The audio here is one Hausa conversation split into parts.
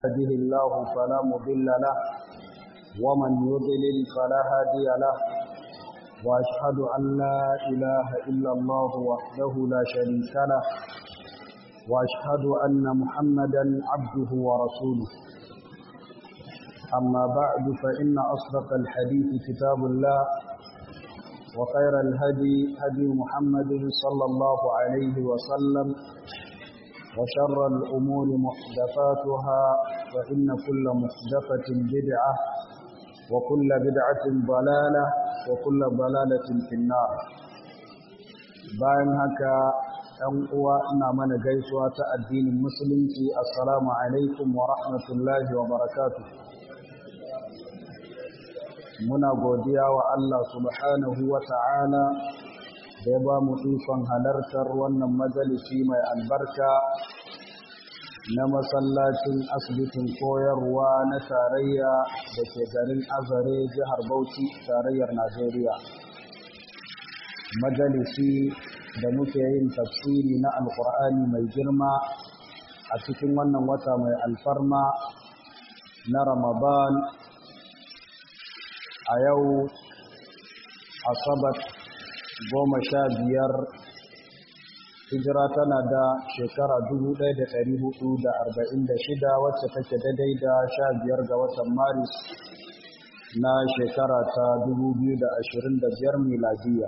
يهده الله فلا مضل له ومن يضلل فلا هادي له وأشهد أن لا إله إلا الله وحده لا شريك له وأشهد أن محمدا عبده ورسوله أما بعد فإن أصدق الحديث كتاب الله وخير الهدي هدي محمد صلى الله عليه وسلم وشر الأمور محدثاتها فإن كل محدثة بدعة وكل بدعة ضلالة وكل ضلالة في النار bayan haka ɗan uwa ina mana gaisuwa ta addinin musulunci assalamu alaikum wa rahmatullahi wa barakatuh muna godiya wa Allah subhanahu wa ta'ala da ya ba mu ikon halartar wannan majalisi mai albarka na masallacin asibitin koyarwa na tarayya da ke garin azare jihar bauchi tarayyar najeriya majalisi da muke yin tafsiri na alkur'ani mai girma a cikin wannan wata mai alfarma na ramadan a yau asabar goma sha biyar hijira tana da shekara shida, wacce take daidai da sha biyar ga watan maris na shekara ta biyar miladiya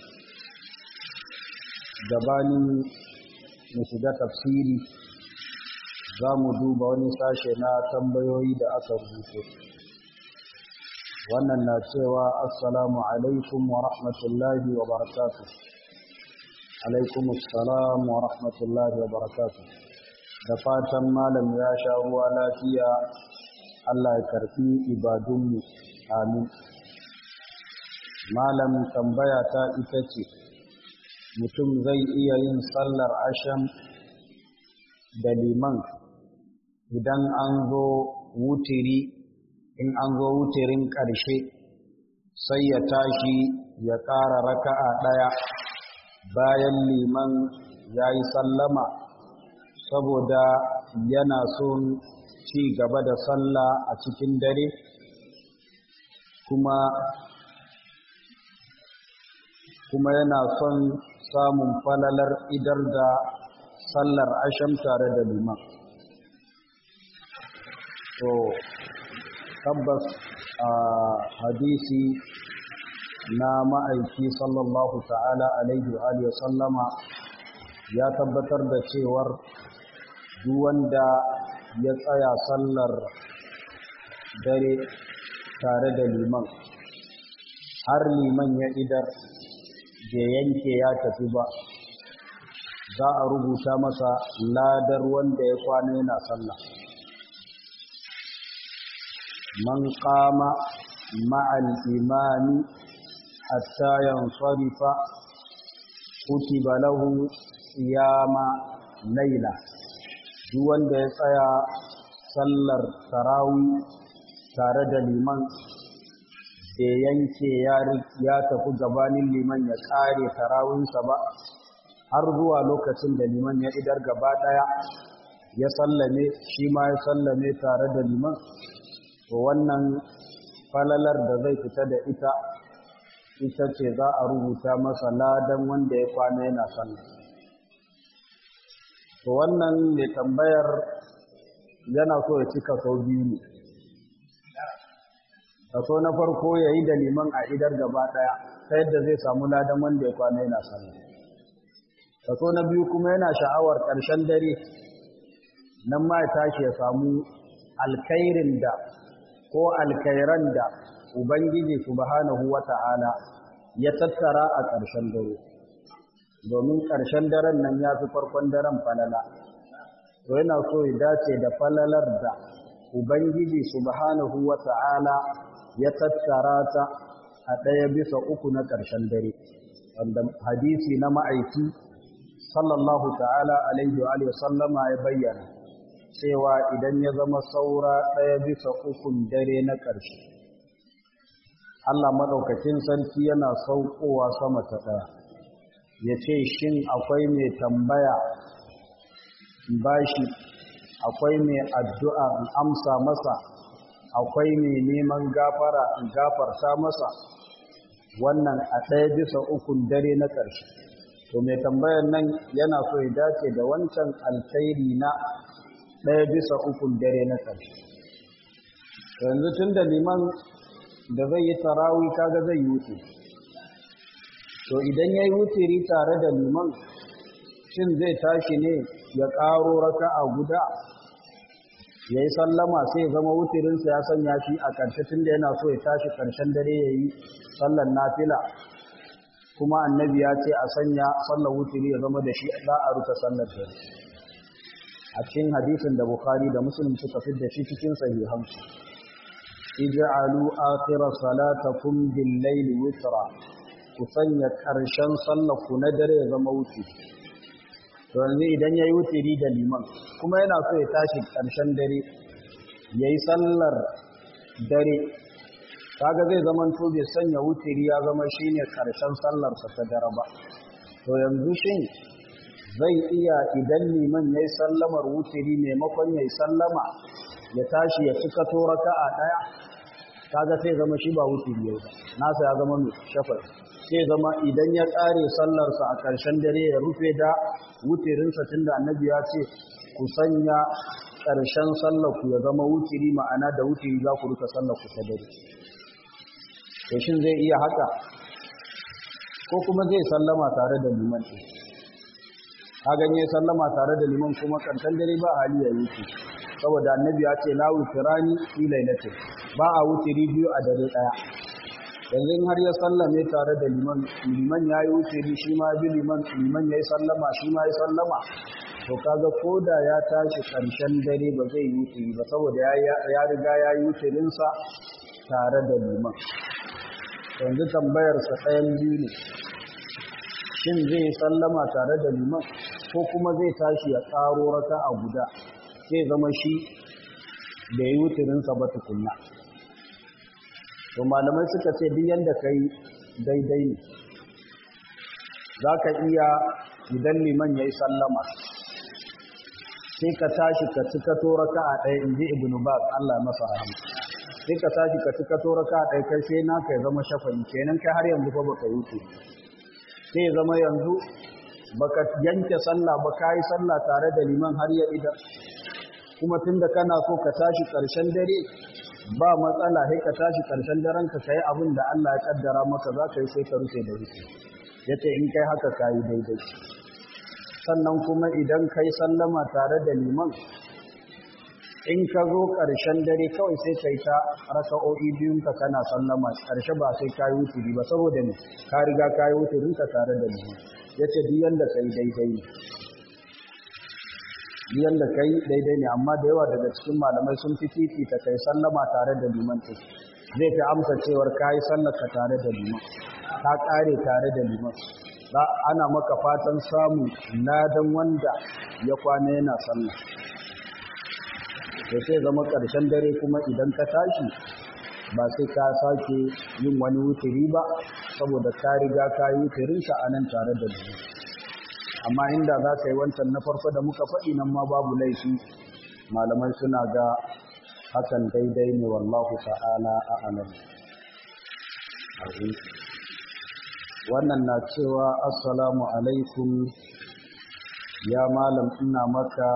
gabanin mu shiga tafsiri za mu duba wani sashe na tambayoyi da aka rubuto wannan na cewa assalamu alaikum wa rahmatullahi wa barakatuh alaikum assalam wa rahmatullahi wa barakatuh da fatan malam ya sha ruwa lafiya Allah ya karfi ibadunmu amin malam tambaya ta ita ce mutum zai iya yin sallar asham da liman idan an zo wutiri in an zo wutirin ƙarshe sai ya tashi ya ƙara raka'a ɗaya bayan liman ya yi sallama saboda yana son ci gaba da sallah a cikin dare kuma kuma yana son samun falalar idar da sallar asham tare da liman to tabbas a hadisi na ma'aiki sallallahu ta'ala alaihi wa sallama ya tabbatar da cewar wanda ya tsaya sallar dare tare da liman har liman ya idar da yanke ya tafi ba za a rubuta masa ladar wanda ya kwana yana sallah man qama ma'al imami hatta yansarifa kutiba lahu siyama laila duk wanda ya tsaya sallar tarawi tare da liman da yanke ya tafi gabanin liman ya kare tarawinsa ba har zuwa lokacin da liman ya idar gaba daya ya sallame shi ma ya sallame tare da liman to wannan falalar da zai fita da ita ita ce za a rubuta masa ladan wanda ya kwana yana sallah to wannan mai tambayar yana so ya cika sau biyu ne kaso na farko ya yi da liman a idar gaba ɗaya ta yadda zai samu ladan wanda ya kwana yana sallah kaso na biyu kuma yana sha'awar ƙarshen dare nan ma ya tashi ya samu alkhairin da ko alkhairan da ubangiji subhanahu wata'ala ya tattara a ƙarshen dare domin ƙarshen daren nan ya fi farkon daren falala to yana so ya dace da falalar da ubangiji subhanahu wata'ala ya tattara ta a ɗaya bisa uku na ƙarshen dare wanda hadisi na ma'aiki sallallahu ta'ala alaihi wa sallama ya bayyana cewa idan ya zama saura ɗaya bisa ukun dare na ƙarshe Allah maɗaukacin sarki yana saukowa sama ta ɗaya ya ce shin akwai mai tambaya bashi akwai mai addu'a in amsa masa akwai mai neman gafara in gafarta masa wannan a ɗaya bisa ukun dare na ƙarshe to mai tambayar nan yana so ya dace da wancan alkhairi na ɗaya bisa ukun dare na ƙarshe yanzu tun da liman da zai yi tarawi kaga zai yi wuce to idan ya yi wutiri tare da liman shin zai tashi ne ya ƙaro raka a guda ya yi sallama sai zama wutirinsa ya sanya shi a ƙarshe tun da yana so ya tashi ƙarshen dare ya yi sallan nafila kuma annabi ya ce a sanya sallar wutiri ya zama da shi za a rufe sallar dare a cikin hadisin da bukhari da muslim suka fi da shi cikin sahihansu ij'alu akhir salatakum bil layli witra ku sanya ƙarshen sallar ku na dare ya zama wuce to yanzu idan yayi wutiri da liman kuma yana so ya tashi ƙarshen dare yayi sallar dare kaga zai zama to bai sanya wutiri ya zama shine ƙarshen sallar sa ta dare ba to yanzu shin zai iya idan liman yayi sallamar wutiri maimakon yayi sallama ya tashi ya cika to raka'a daya kaga sai zama shi ba wutiri yau ba nasa ya zama mai shafar sai zama idan ya ƙare sallarsa a ƙarshen dare ya rufe da wutirinsa tun da annabi ya ce ku sanya ƙarshen sallarku ya zama wutiri ma'ana da wutiri za ku rufe sallarku ta dare to shin zai iya haka ko kuma zai sallama tare da liman ɗin ka ganye sallama tare da liman kuma ƙarshen dare ba hali ya wuce saboda annabi ya ce la wutirani fi lailatin ba a wutiri biyu a dare ɗaya yanzu har ya sallame tare da liman liman ya yi wutiri shi ma bi liman liman ya yi sallama shi ma ya sallama to kaga ko da ya tashi ƙarshen dare ba zai yi wutiri ba saboda ya riga ya yi wutirinsa tare da liman yanzu tambayarsa ɗayan biyu ne shin zai yi sallama tare da liman ko kuma zai tashi ya ƙaro raka a guda zai zama shi da ya yi wutirinsa ba tukunna to malamai suka ce duk yanda ka yi daidai ne za ka iya idan liman ya yi sallama sai ka tashi ka cika toraka a ɗaya in ji ibn baz Allah masa rahama sai ka tashi ka cika toraka a ɗaya kai sai naka ya zama shafa'i kenan kai har yanzu fa baka yi sai ya zama yanzu baka yanke sallah ba ka yi sallah tare da liman har ya idan kuma tunda kana so ka tashi ƙarshen dare ba matsala sai ka tashi ƙarshen daren ka kai abin da Allah ya kaddara maka za ka yi sai ka rufe da rufe yace in kai haka ka yi daidai sannan kuma idan kai sallama tare da liman in ka zo ƙarshen dare kawai sai kai ta raka'o'i biyun ka kana sallama ƙarshe ba sai ka yi wuturi ba saboda ne ka riga ka yi wuturin ka tare da liman yace duk yanda kai daidai ne biyan da kai daidai ne amma da yawa daga cikin malamai sun fi fifita kai sallama tare da liman ɗin zai fi amsa cewar ka yi sallaka tare da liman ka ƙare tare da liman za ana maka fatan samun ladan wanda ya kwana yana sallah da sai zama ƙarshen dare kuma idan ka tashi ba sai ka sake yin wani wuturi ba saboda ka riga ka yi wuturinka a nan tare da liman amma inda za ka yi wancan na farko da muka faɗi nan ma babu laifi malamai suna ga hakan daidai ne wallahu ta'ala a alam wannan na cewa assalamu alaikum ya malam ina maka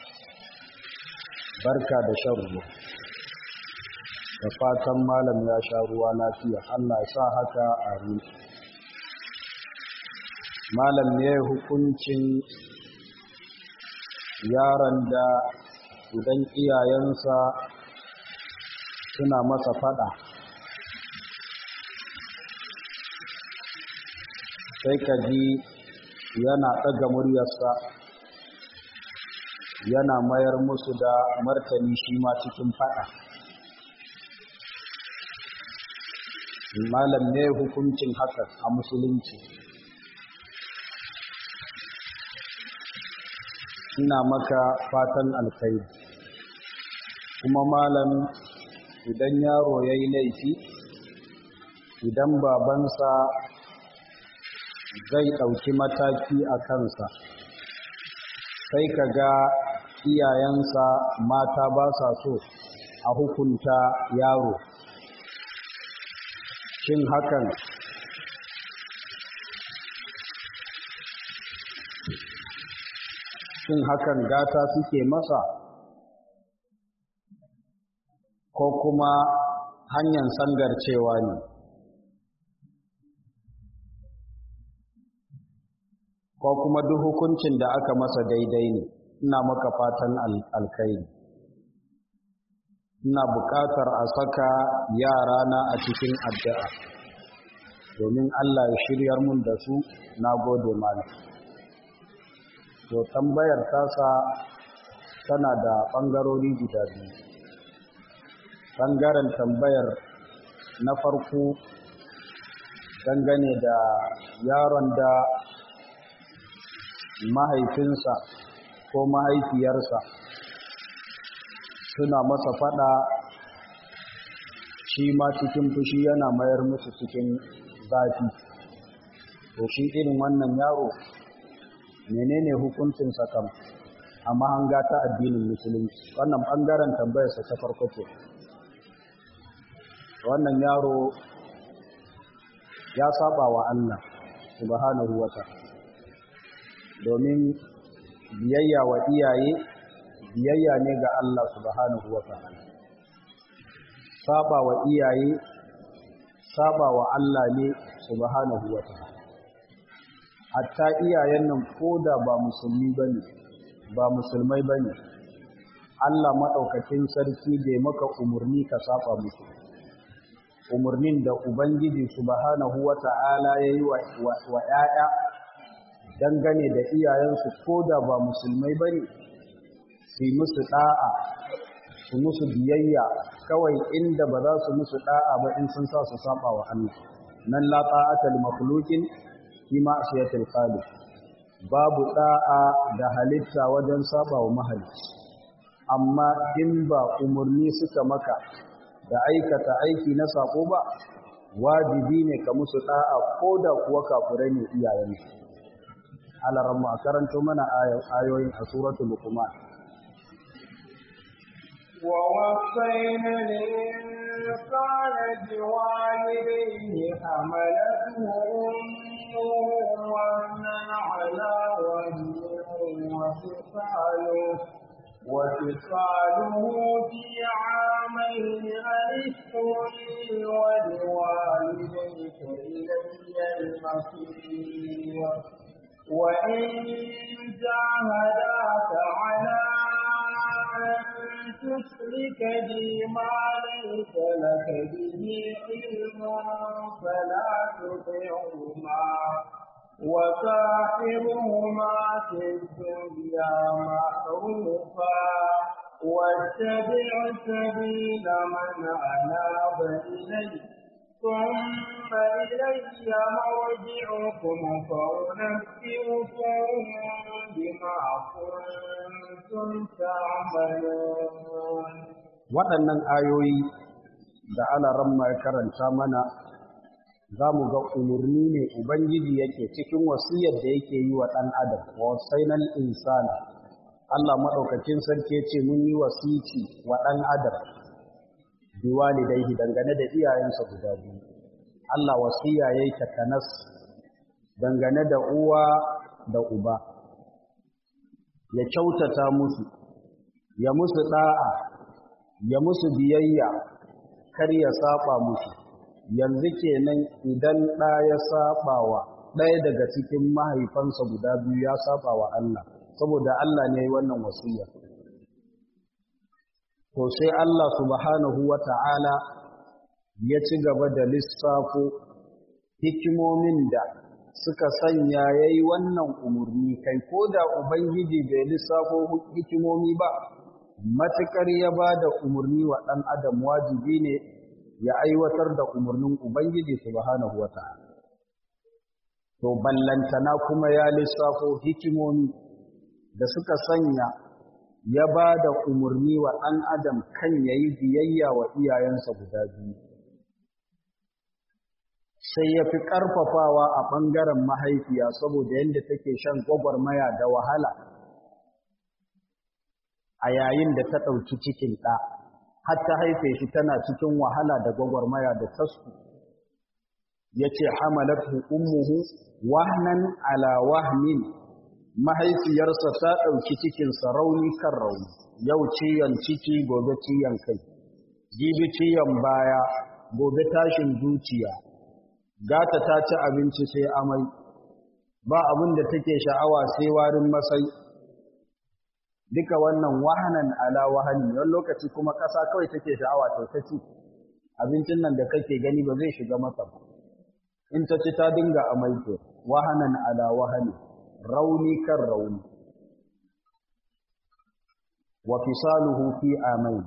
barka da shan ruwa da fatan malam ya sha ruwa lafiya allah sa haka a malam ne hukuncin yaron da idan iyayensa suna masa fada sai ka ji yana ɗaga muryarsa yana mayar musu da martani shi ma cikin fada malam ne hukuncin haka a musulunci ina maka fatan alkhairi kuma malam idan yaro ya yi laifi idan babansa zai ɗauki mataki a kansa sai ka ga iyayensa mata ba sa so a hukunta yaro shin hakan shin hakan gata suke masa ko kuma hanyar sangarcewa ne ko kuma duk hukuncin da aka masa daidai ne ina maka fatan alkairi ina buƙatar a saka yarana a cikin addu'a domin Allah ya shiryar mun da su na gode malam to tambayar tasa tana da ɓangarori guda biyu ɓangaren tambayar na farko dangane da yaron da mahaifinsa ko mahaifiyarsa suna masa fada shi ma cikin fushi yana mayar musu cikin zafi to shi irin wannan yaro menene hukuncinsa kam a mahanga ta addinin musulunci wannan ɓangaren tambayarsa ta farko ce wannan yaro ya saba wa Allah subhanahu wa ta'ala domin biyayya wa iyaye biyayya ne ga Allah subhanahu wa ta'ala saba wa iyaye saba wa Allah ne subhanahu wa ta'ala hatta iyayen nan koda ba musulmi bane ba musulmai bane Allah madaukakin sarki bai maka umurni ka saba musu umurnin da ubangiji subhanahu wa ta'ala yayi wa wa 'ya'ya dangane da iyayensu ko da ba musulmai ba ne su yi musu ɗa'a su musu biyayya kawai inda ba za su musu ɗa'a ba in sun sa su saba wa Allah nan la ta'ata li makhluqin fi ma'siyatil khaliq babu ɗa'a da halitta wajen saba wa mahalicci amma in ba umurni suka maka da aikata aiki na sako ba wajibi ne ka musu ɗa'a ko da kuwa kafurai ne iyayensu على رمى كرنت من آيوين سورة لقمان ووصينا الإنسان بوالديه حملته أمه وأنا على وهن وفصاله وفصاله في عامين أن اشكر لي ولوالديك إلي المصير وإن جاهداك على أن تشرك بي ما ليس لك به علم فلا تطعهما وصاحبهما في الدنيا معروفا واتبع سبيل من أناب إليه ثم إلي مرجعكم فأنبئكم بما كنتم تعملون waɗannan ayoyi da alaran ya karanta mana za mu ga umarni ne ubangiji yake cikin wasiyar da yake yi wa ɗan adam wa wasainal insana Allah maɗaukacin sarki ce mun yi wasici wa ɗan adam biwalidaihi dangane da iyayensa guda biyu Allah wasiya yayi takanas dangane da uwa da uba ya kyautata musu ya musu da'a ya musu biyayya kar ya saba musu yanzu kenan idan ɗa ya sabawa ɗaya daga cikin mahaifansa guda biyu ya saba wa Allah saboda Allah ne ya yi wannan wasiya to sai Allah subhanahu wa ta'ala ya ci gaba da lissafo hikimomin da suka sanya ya yi wannan umarni kai ko da Ubangiji bai lissafo hikimomi ba matuƙar ya ba da umarni wa ɗan adam wajibi ne ya aiwatar da umarnin Ubangiji subhanahu wa ta'ala to ballantana kuma ya lissafo hikimomi da suka sanya ya ba da umarni wa ɗan adam kan ya yi biyayya wa iyayensa guda biyu sai ya fi ƙarfafawa a ɓangaren mahaifiya saboda yadda take shan gwagwarmaya da wahala a yayin da ta ɗauki cikin ɗa har ta haife shi tana cikin wahala da gwagwarmaya da tasku ya ce hamalatu ummuhu wahnan ala wahnin mahaifiyarsa ta ɗauki cikinsa rauni kan rauni yau ciyon ciki gobe ciyon kai jibi ciyon baya gobe tashin zuciya gata ta ci abinci sai amai ba abin da take sha'awa sai warin masai duka wannan wahanan ala wahani wani lokaci kuma ƙasa kawai take sha'awa ta ta ci abincin nan da kake gani ba zai shiga mata ba in ta ci ta dinga amai to wahanan ala wahani rauni kan rauni wa fisaluhu fi amain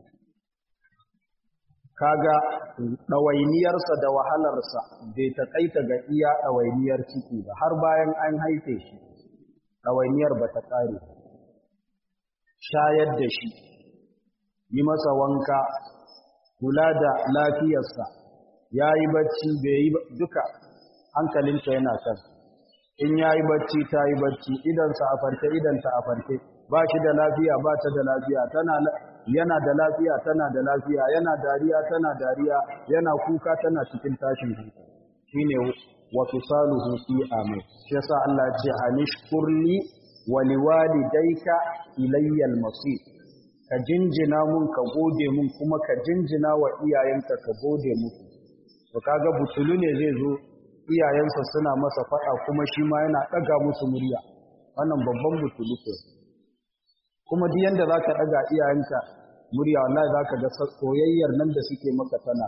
kaga ɗawainiyarsa da wahalarsa bai taƙaita ga iya ɗawainiyar ciki ba har bayan an haife shi ɗawainiyar ba ta ƙare shayar da shi yi masa wanka kula da lafiyarsa ya yi bacci bai yi duka hankalinta yana kan in ya yi bacci ta yi bacci idansa a farke idanta a farke ba shi da lafiya ba ta da lafiya tana yana da lafiya tana da lafiya yana dariya tana dariya yana kuka tana cikin tashin hankali shine wa fisaluhu fi amin shi yasa Allah ya ce anishkurli wa liwalidayka ilayya al-masir ka jinjina mun ka gode mun kuma ka jinjina wa iyayenka ka gode musu to kaga butulu ne zai zo iyayensa suna masa fada kuma shi ma yana daga musu murya wannan babban butulu ke kuma duk yanda zaka daga iyayenka murya wallahi zaka ga soyayyar nan da suke maka tana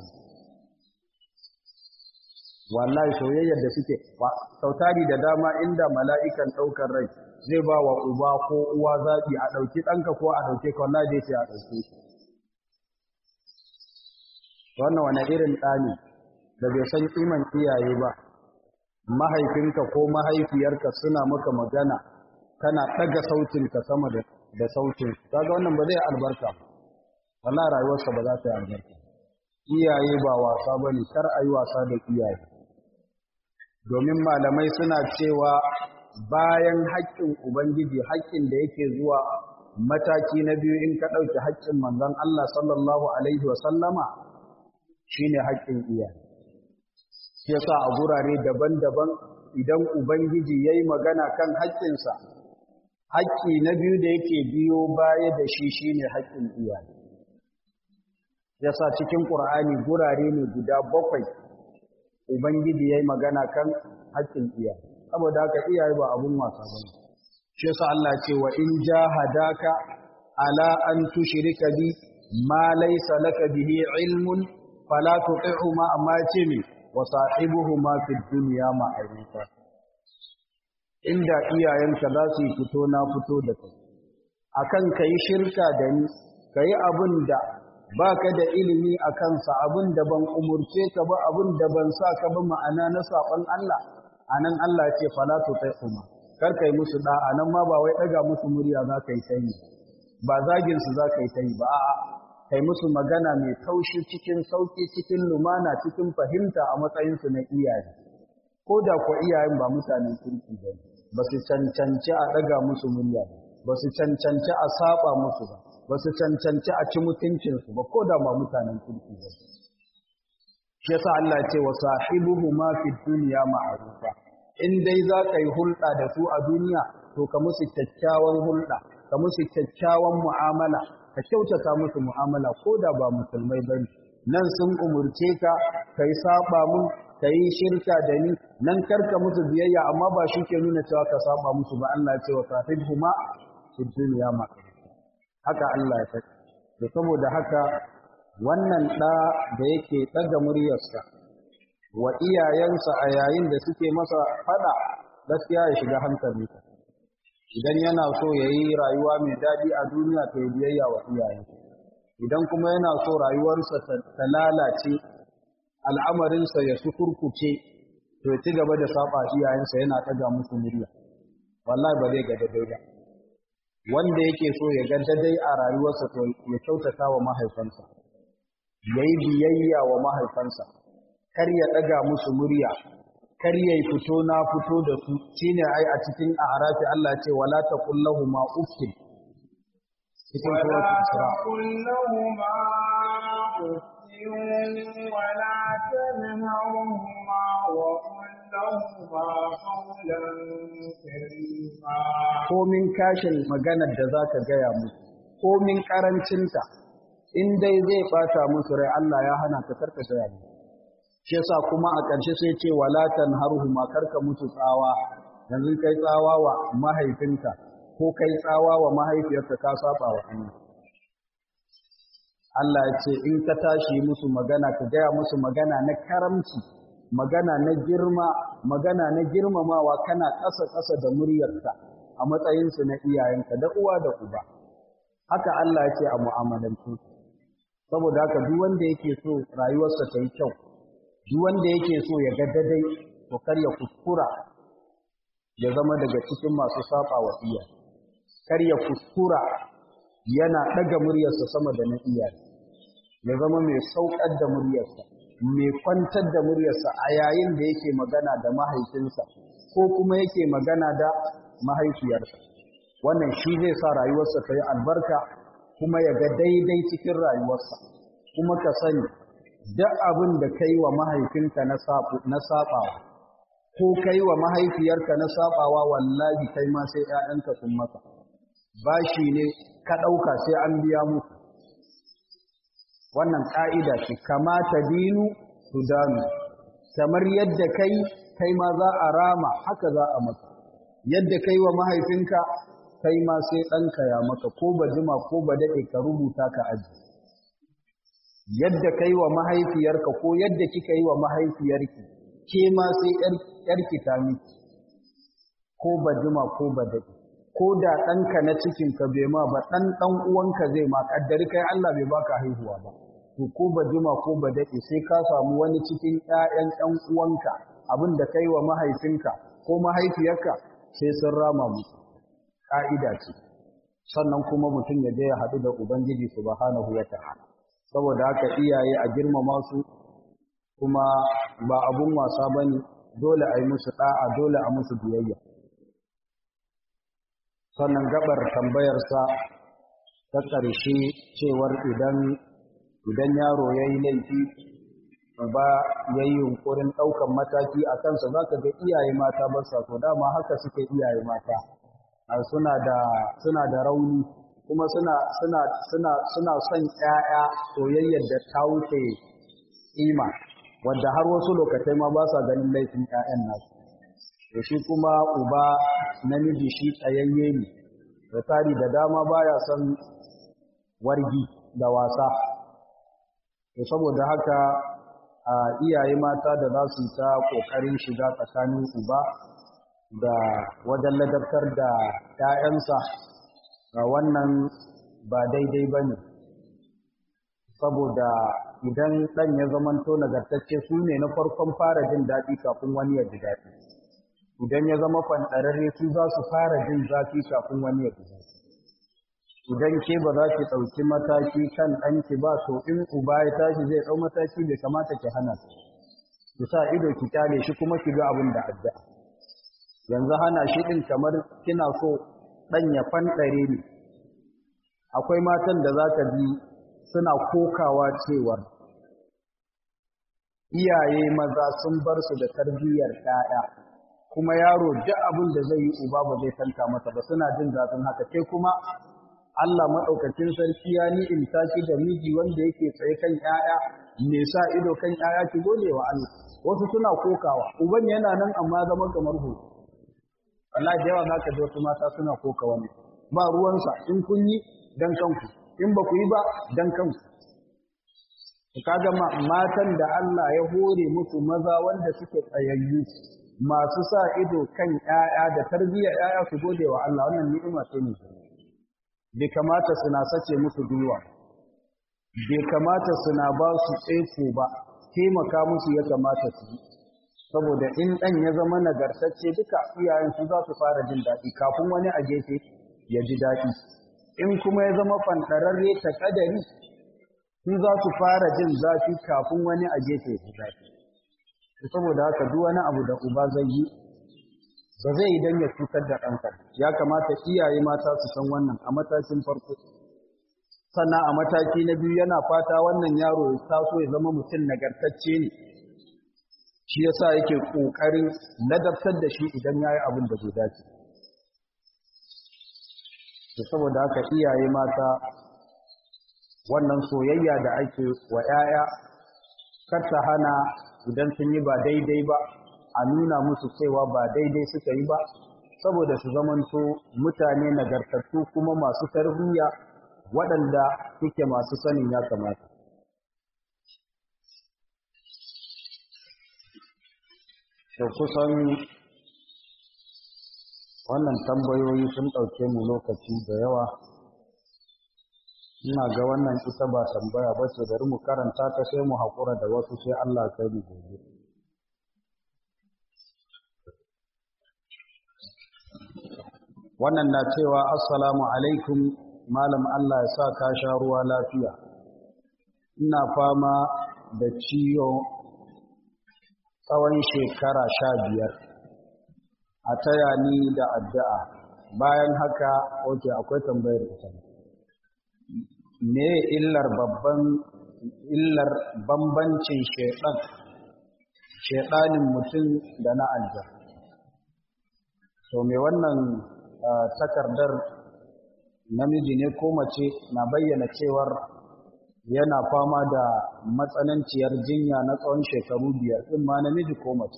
wallahi soyayyar da suke sautari da dama inda mala'ikan daukar rai zai ba wa uba ko uwa zabi a dauki danka ko a dauke ka wallahi zai ce a dauke shi wannan wani irin ɗani da bai san kiman iyaye ba mahaifinka ko mahaifiyarka suna maka magana kana ɗaga sautinka sama da da sautin kaga wannan ba zai albarka wallahi rayuwarsa ba za ta yi albarka iyaye ba wasa bane kar ayi wasa da iyaye domin malamai suna cewa bayan haƙƙin ubangiji haƙƙin da yake zuwa mataki na biyu in ka ɗauki haƙƙin manzon Allah sallallahu alaihi wa sallama shine haƙƙin iyaye shi yasa a gurare daban-daban idan ubangiji yayi magana kan haƙƙinsa haƙƙi na biyu da yake biyo baya da shi shine haƙƙin iyaye yasa cikin ƙur'ani gurare ne guda bakwai ubangiji yayi magana kan haƙƙin iyaye saboda haka iyaye ba abun wasa bane shi yasa Allah ce wa in jahadaka ala an tushrika bi ma laysa laka bihi ilmun fala tuti'huma amma ce mi wa sahibuhuma fid dunya ma'rufa inda iyayenka za su yi fito na fito da kai akan ka yi shirka da ni ka yi abin da ba ka da ilimi a kansa abin da ban umurce ka ba abin da ban sa ka ba ma'ana na saɓon Allah a nan Allah ce falatu ta kuma kar ka yi musu ɗa'a nan ma ba wai ɗaga musu murya za ka yi ta yi ba zaginsu za ka yi ta yi ba a'a kai musu magana mai taushi cikin sauƙi cikin lumana cikin fahimta a matsayinsu na iyaye ko da ko iyayen ba mutanen kirki ba ne ba su cancanci a ɗaga musu murya ba su cancanci a saba musu ba ba su cancanci a ci mutuncinsu ba ko da ma mutanen kirki ba shi yasa Allah ce wa sahibuhu ma fi dunya ma'rufa in dai za ka yi hulɗa da su a duniya to ka musu kyakkyawan hulɗa ka musu kyakkyawan mu'amala ka kyautata musu mu'amala ko da ba musulmai bane nan sun umurce ka kai saba mun ka yi shirka da ni nan karka musu biyayya amma ba shi ke nuna cewa ka saba musu ba Allah ce wa sahib huma fi duniya ma haka Allah ya faɗi da saboda haka wannan ɗa da yake ɗaga muryarsa wa iyayensa a yayin da suke masa faɗa gaskiya ya shiga hankalinsa idan yana so ya yi rayuwa mai daɗi a duniya ta yi biyayya wa iyayensa idan kuma yana so rayuwarsa ta lalace al'amarinsa ya su kurkuce to ya ci gaba da saba iyayensa yana ɗaga musu murya wallahi ba zai ga daidai ba wanda yake so ya ga daidai a rayuwarsa to ya kyautata wa mahaifansa ya yi biyayya wa mahaifansa kar ya ɗaga musu murya kar ya yi fito na fito da su shine ai a cikin arafi Allah ce wala taqul ma uffin cikin suratul Isra تقل لهما أف ولا تنهرهما وقل لهما قولا كريما komin kashin maganar da zaka gaya musu komin karancinta in dai zai bata musu rai Allah ya hana ka karka gaya musu shi yasa kuma a ƙarshe sai ce wala tanharhuma karka musu tsawa yanzu kai tsawa wa mahaifinka ko kai tsawa wa mahaifiyarka ka saba wa Allah Allah ya ce in ka tashi musu magana ka gaya musu magana na karamci magana na girma magana na girmamawa kana ƙasa ƙasa da muryarka a matsayinsu na iyayenka da uwa da uba haka Allah ya ce a mu'amalantu saboda haka duk wanda yake so rayuwarsa ta yi kyau duk wanda yake so ya ga dadai to kar ya kuskura ya zama daga cikin masu saba wa iyaye kar ya kuskura yana ɗaga muryarsa sama da na iyaye ya zama mai saukar da muryarsa mai kwantar da muryarsa a yayin da yake magana da mahaifinsa ko kuma yake magana da mahaifiyarsa wannan shi zai sa rayuwarsa ta yi albarka kuma ya ga daidai cikin rayuwarsa kuma ka sani duk abin da ka yi wa mahaifinka na saɓawa ko ka yi wa mahaifiyarka na saɓawa wallahi kai ma sai ‘ya'yanka sun maka bashi ne ka ɗauka sai an biya muku wannan ƙa'ida ce kamata dinu su danu kamar yadda kai kai ma za a rama haka za a maka yadda kai wa mahaifinka kai ma sai ɗanka ya maka ko ba jima ko ba daɗe ka rubuta ka aji yadda kai wa mahaifiyarka ko yadda kika yi wa mahaifiyarki ke ma sai ‘yarki ta miki ko ba jima ko ba daɗe ko da ɗanka na cikinka bai ma ba ɗan ɗan uwanka zai ma ƙaddari kai Allah bai baka haihuwa ba to ko ba jima ko ba daɗe sai ka samu wani cikin ‘ya'yan ɗan uwanka abin da kai wa mahaifinka ko mahaifiyarka sai sun rama musu ƙa'ida ce sannan kuma mutum ya je ya haɗu da ubangiji subhanahu wa ta'ala saboda haka iyaye a girmama su kuma ba abun wasa bane dole a yi musu ɗa'a dole a musu biyayya sannan gabar tambayarsa ta ƙarshe cewar idan idan yaro ya yi laifi ba ya yi yunkurin ɗaukan mataki a kansa za ka ga iyaye mata ba sa so dama haka suke iyaye mata suna da suna da rauni kuma suna suna suna suna son ƴaƴa soyayyar da ta wuce ima wadda har wasu lokacai ma ba sa ganin laifin ƴaƴan nasu to shi kuma uba namiji shi tsayayye ne da tari da dama baya son wargi da wasa to saboda haka a iyaye mata da za su ta kokarin shiga tsakanin uba da wajen ladabtar da ‘ya'yansa ga wannan ba daidai ba ne, saboda idan ɗan ya zamanto nagartacce su ne na farkon fara jin daɗi kafin wani ya ji daɗi. Idan ya zama fanɗararre su za su fara jin zafi kafin wani ya ji daɗi. Idan ke ba za ki ɗauki mataki kan ɗanki ba, to in uba ya tashi zai ɗau mataki bai kamata ki hana su. Ki sa ido ki kyale shi kuma ki ga abin da addu'a. yanzu hana shi ɗin kamar kina so ɗan ya fanɗare ne akwai matan da za ka ji suna kokawa cewar iyaye maza sun bar su da tarbiyyar ɗaya kuma yaro duk abin da zai yi uba ba zai tanka masa ba suna jin zafin haka sai kuma Allah maɗaukacin sarki ya ni in tashi da miji wanda yake tsaye kan ƴaƴa me sa ido kan ƴaƴa ki gode wa Allah wasu suna kokawa uban yana nan amma zama kamar hoto wallahi da yawa za ka ji wasu mata suna koka wani ba ruwansa in kun yi dan kanku in ba ku yi ba dan kanku kaga matan da Allah ya hore musu maza wanda suke tsayayyu masu sa ido kan ƴaƴa da tarbiyyar ƴaƴa su gode wa Allah wannan ni'ima ce ne bai kamata suna sace musu gwiwa bai kamata suna ba su tseko ba taimaka musu ya kamata su yi saboda in ɗan ya zama nagartacce duka iyayen su za su fara jin daɗi kafin wani a gefe ya ji daɗi in kuma ya zama fanɗararre ta ƙadari su za su fara jin zafi kafin wani a gefe ya ji daɗi saboda haka duk wani abu da uba zai yi ba zai yi don ya cutar da ɗansa ya kamata iyaye mata su san wannan a matakin farko sannan a mataki na biyu yana fata wannan yaro ya taso ya zama mutum nagartacce ne shi yasa yake ƙoƙarin ladabtar da shi idan ya yi abin da bai dace to saboda haka iyaye mata wannan soyayya da ake wa 'ya'ya kar ta hana idan sun yi ba daidai ba a nuna musu cewa ba daidai suka yi ba saboda su zamanto mutane nagartattu kuma masu tarbiyya waɗanda suke masu sanin ya kamata da kusan wannan tambayoyi sun ɗauke mu lokaci da yawa ina ga wannan ita ba tambaya ba ce bari mu karanta ta sai mu haƙura da wasu sai Allah kai mu gobe wannan na cewa assalamu alaikum malam Allah ya sa ka sha ruwa lafiya ina fama da ciwo tsawon shekara sha biyar a taya ni da addu'a bayan haka oke akwai tambayar ita me illar babban illar bambancin shaidan shaidanin mutum da na aljar to me wannan takardar namiji ne ko mace na bayyana cewar yana fama da matsananciyar jinya na tsawon shekaru biyar ɗin ma namiji ko mace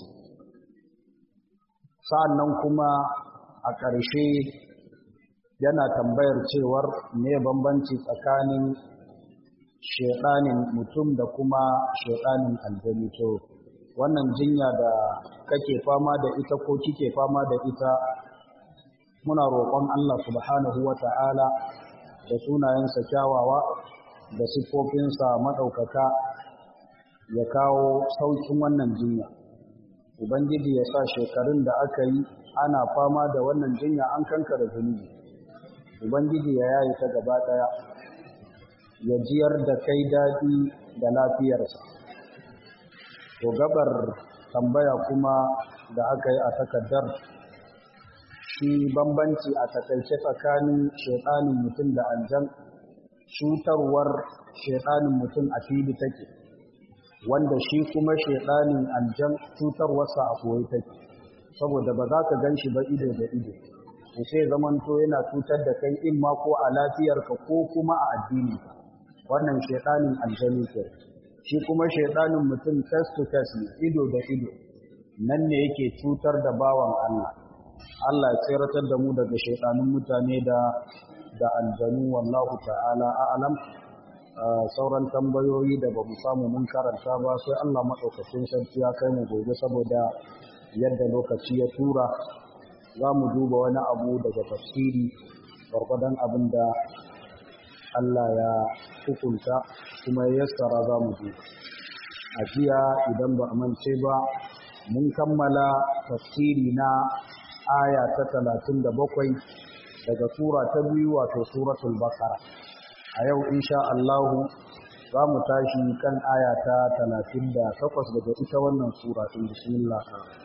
sa'annan kuma a ƙarshe yana tambayar cewar me bambanci tsakanin shedanin mutum da kuma shedanin aljani to wannan jinya da kake fama da ita ko kike fama da ita muna roƙon Allah subhanahu wata'ala da sunayensa kyawawa da siffofinsa maɗaukaka ya kawo saukin wannan jinya ubangiji ya sa shekarun da aka yi ana fama da wannan jinya an kankara zunubi ubangiji ya yayi ta gaba ɗaya ya jiyar da kai daɗi da lafiyarsa to gabar tambaya kuma da aka yi a takardar shi bambanci a takaice tsakanin shaiɗanin mutum da aljan cutarwar shaiɗanin mutum a fili take wanda shi kuma shaiɗanin aljan cutarwarsa a koyi take saboda ba za ka gan shi ba ido da ido to sai zamanto yana cutar da kai in ma ko a lafiyarka ko kuma a addininka wannan shaiɗanin aljani ke shi kuma shaiɗanin mutum face to face ne ido da ido nan ne yake cutar da bawan Allah Allah ya tseratar da mu daga shaiɗanun mutane da da aljanu wallahu ta'ala a'lam sauran tambayoyi da ba mu samu mun karanta ba sai Allah maɗaukacin sarki ya kai mu gobe saboda yadda lokaci ya tura za mu duba wani abu daga tafsiri gwargwadon abin da Allah ya hukunta kuma ya yassara za mu duba a jiya idan ba a mance ba mun kammala tafsiri na aya ta talatin da bakwai daga sura ta biyu wato suratul bakara a yau insha Allahu za mu tashi kan aya ta talatin da takwas daga ita wannan sura ɗin bismillah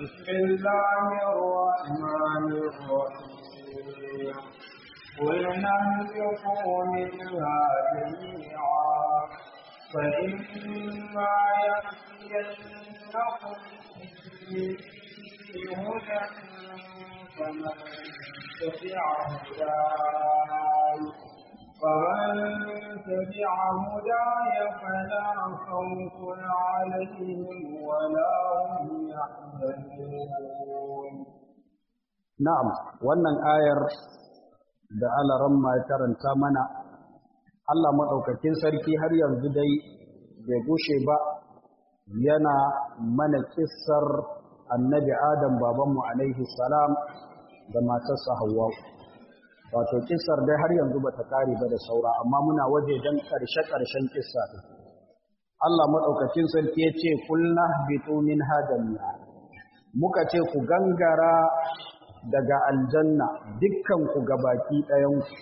bismillahirrahmanirrahim قل نهبطوا منها جميعا فإما يأتينكم مني هدى فمن تبع هداي فمن تبع هداي فلا خوف عليهم ولا هم يحزنون na'am wannan ayar da alaran ma ya karanta mana Allah maɗaukakin sarki har yanzu dai bai gushe ba yana mana kissar annabi adam babanmu alaihi salam da matarsa Hawwa wato kissar dai har yanzu bata kare ba da saura amma muna waje dan karshe karshen kissa din Allah madaukakin sarki yace kulna bitu min hadamiya muka ce ku gangara daga aljanna dukkan ku gabaki ɗayan ku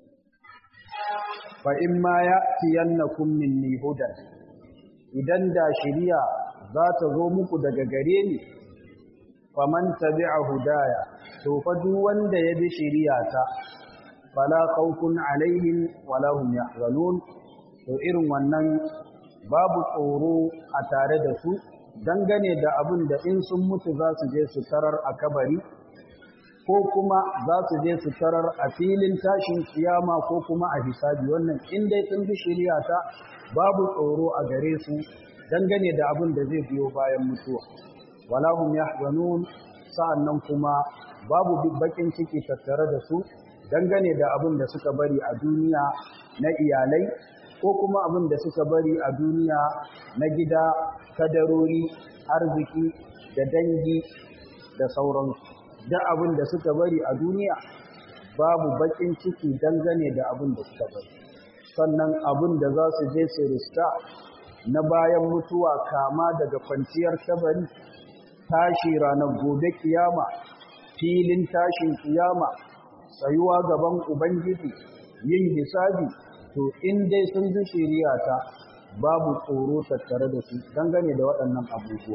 fa in ma ya'tiyannakum minni hudan idan da shiriya za ta zo muku daga gare ni faman tabi'a hudaya to fa duk wanda ya bi shiriyata fala khawfun alaihim wala hum yahzanun to irin wannan babu tsoro a tare da su dangane da abin da in sun mutu za su je su tarar a kabari ko kuma za su je su tarar a filin tashin kiyama ko kuma a hisabi wannan in dai sun bi shari'a ta babu tsoro a gare su dangane da abin da zai biyo bayan mutuwa wala hum yahzanun sa'annan kuma babu bakin ciki tattare da su dangane da abin da suka bari a duniya na iyalai ko kuma abin da suka bari a duniya na gida kadarori arziki da dangi da sauransu da abin da suka bari a duniya babu bakin ciki dangane da abin da suka bari sannan abin da za su je su riska na bayan mutuwa kama daga kwanciyar kabari tashi ranar gobe kiyama filin tashin kiyama tsayuwa gaban ubangiji yin hisabi to in dai sun ji shari'a ta babu tsoro tattare da su dangane da waɗannan abubuwa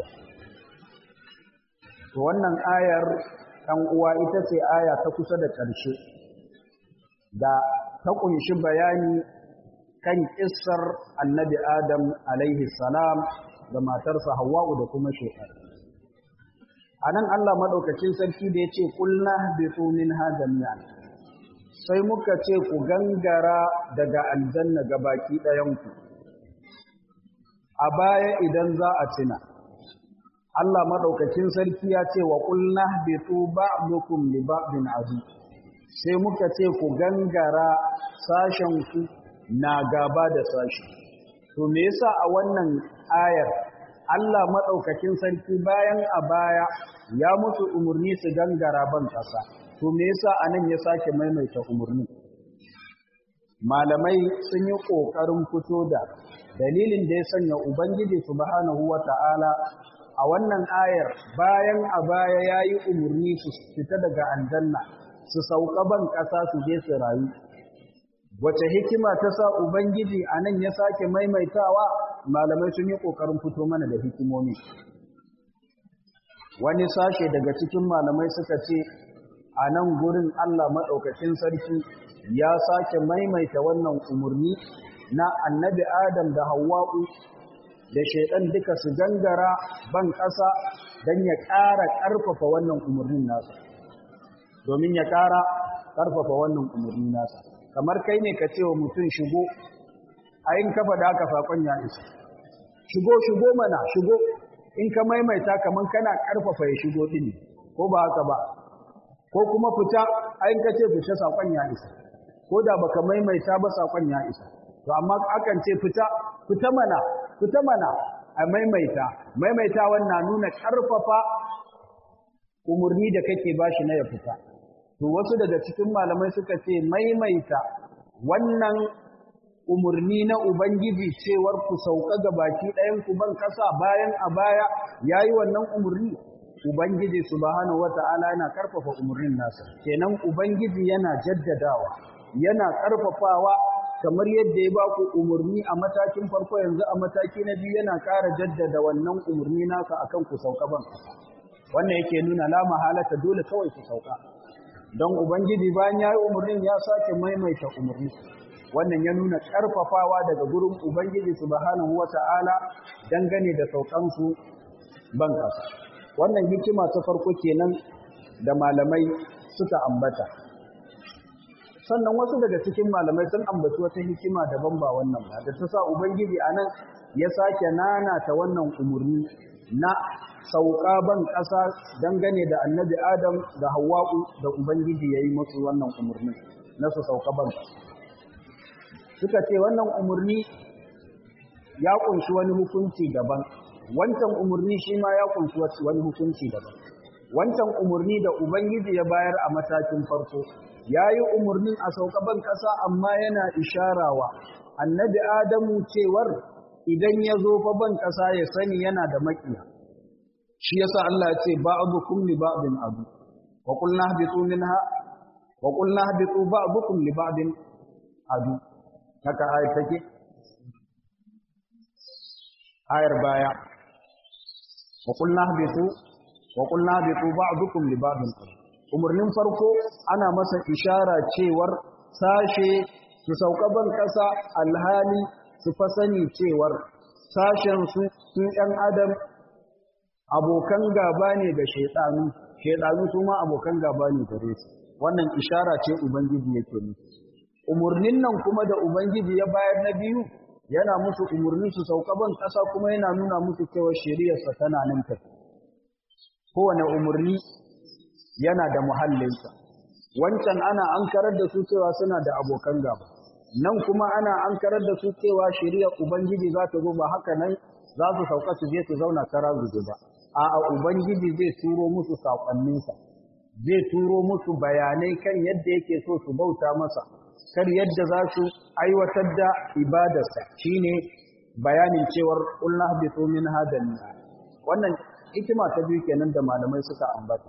to wannan ayar ɗan uwa ita ce aya ta kusa da ƙarshe da ta ƙunshi bayani kan ƙissar annabi adam alaihi salam da matarsa hawa'u da kuma shekar a nan allah maɗaukacin sarki da ya ce ƙulna bisu min hajjamiyan sai muka ce ku gangara daga aljanna ga baki ɗayanku a baya idan za a tuna Allah maɗaukacin sarki ya ce wa ƙulna bitu ba'dukum li ba'din adu sai muka ce ku gangara sashenku na gaba da sashi to me yasa a wannan ayar Allah maɗaukacin sarki bayan a baya ya musu umarni su gangara ban ƙasa to me yasa anan ya sake maimaita umarni malamai sun yi ƙoƙarin fito da dalilin da ya sanya ubangiji subhanahu wata'ala a wannan ayar bayan a baya ya yi umarni su fita daga aljanna su sauka ban ƙasa su je su rayu wace hikima ta sa ubangiji a nan ya sake maimaitawa malamai sun yi ƙoƙarin fito mana da hikimomi wani sashe daga cikin malamai suka ce a nan gurin allah maɗaukacin sarki ya sake maimaita wannan umarni na annabi adam da hawa'u da shaidan duka su gangara ban ƙasa don ya ƙara ƙarfafa wannan umarnin nasa domin ya ƙara ƙarfafa wannan umarnin nasa kamar kai ne ka ce wa mutum shigo a yin kafa da aka saƙon ya isa shigo shigo mana shigo in ka maimaita kamar kana ƙarfafa ya shigo ɗin ko ba haka ba ko kuma fita a yin ka ce fita saƙon ya isa ko da baka maimaita ba saƙon ya isa to amma akan ce fita fita mana fita mana a maimaita maimaita wannan nuna ƙarfafa umarni da kake bashi na ya fita to wasu daga cikin malamai suka ce maimaita wannan umarni na ubangiji cewar ku sauka ga baki ɗayan ku ban kasa bayan a baya yayi wannan umarni ubangiji subhanahu wata'ala yana ƙarfafa umarnin nasa kenan ubangiji yana jaddadawa yana ƙarfafawa kamar yadda ya ba ku umarni a matakin farko yanzu a mataki na biyu yana ƙara jaddada wannan umarni nasa akan ku sauka ban ƙasa wannan yake nuna la mahalata dole kawai ku sauka don ubangiji bayan ya yi umarnin ya sake maimaita umarni wannan ya nuna ƙarfafawa daga gurin ubangiji subhanahu wata'ala dangane da saukansu ban ƙasa wannan hikima ta farko kenan da malamai suka ambata sannan wasu daga cikin malamai sun ambaci wata hikima daban ba wannan ba da ta sa ubangiji anan ya sake nanata wannan umarni na sauka ban ƙasa dangane da annabi adam da hawa'u da ubangiji ya yi musu wannan umarni na su sauka ban suka ce wannan umarni ya kunshi wani hukunci daban wancan umarni shi ma ya kunshi wani hukunci daban wancan umarni da ubangiji ya bayar a matakin farko ya yi umarnin a sauka ban ƙasa amma yana isharawa annabi adamu cewar idan ya zo fa ban ƙasa ya sani yana da maƙiya shi yasa Allah ya ce ba'dukum li ba'din adu wa qulna habitu minha wa qulna habitu ba'dukum li ba'din adu haka ayat take ayar baya wa qulna habitu wa qulna habitu ba'dukum li ba'din adu umurnin farko ana masa ishara cewar sashe su sauka ban ƙasa alhali su fa sani cewar sashen su su ‘yan adam abokan gaba ne ga shaidanu shaidanu su ma abokan gaba ne gare su wannan ishara ce ubangiji yake nufi umurnin nan kuma da ubangiji ya bayar na biyu yana musu umurni su sauka ban ƙasa kuma yana nuna musu cewa shari'arsa tana nan tafi kowane umurni yana da muhallinsa wancan ana ankarar da su cewa suna da abokan gaba nan kuma ana ankarar da su cewa shari'ar ubangiji za ta zo ba haka nan za su sauka su je su zauna kara zuzu ba a'a ubangiji zai turo musu saƙonninsa zai turo musu bayanai kan yadda yake so su bauta masa kar yadda za su aiwatar da ibadarsa shine bayanin cewar qulna habitu min hadal wannan hikima ta biyu kenan da malamai suka ambata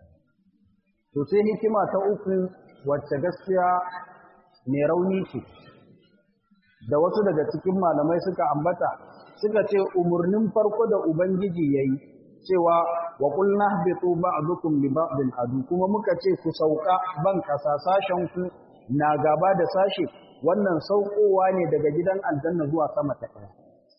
to sai hikima ta uku wacce gaskiya mai rauni ce da wasu daga cikin malamai suka ambata suka ce umurnin farko da ubangiji yayi cewa wa qulna habitu ba'dukum li ba'din adu kuma muka ce ku sauka ban kasa sashen ku na gaba da sashe wannan saukowa ne daga gidan aljanna zuwa sama ta ɗaya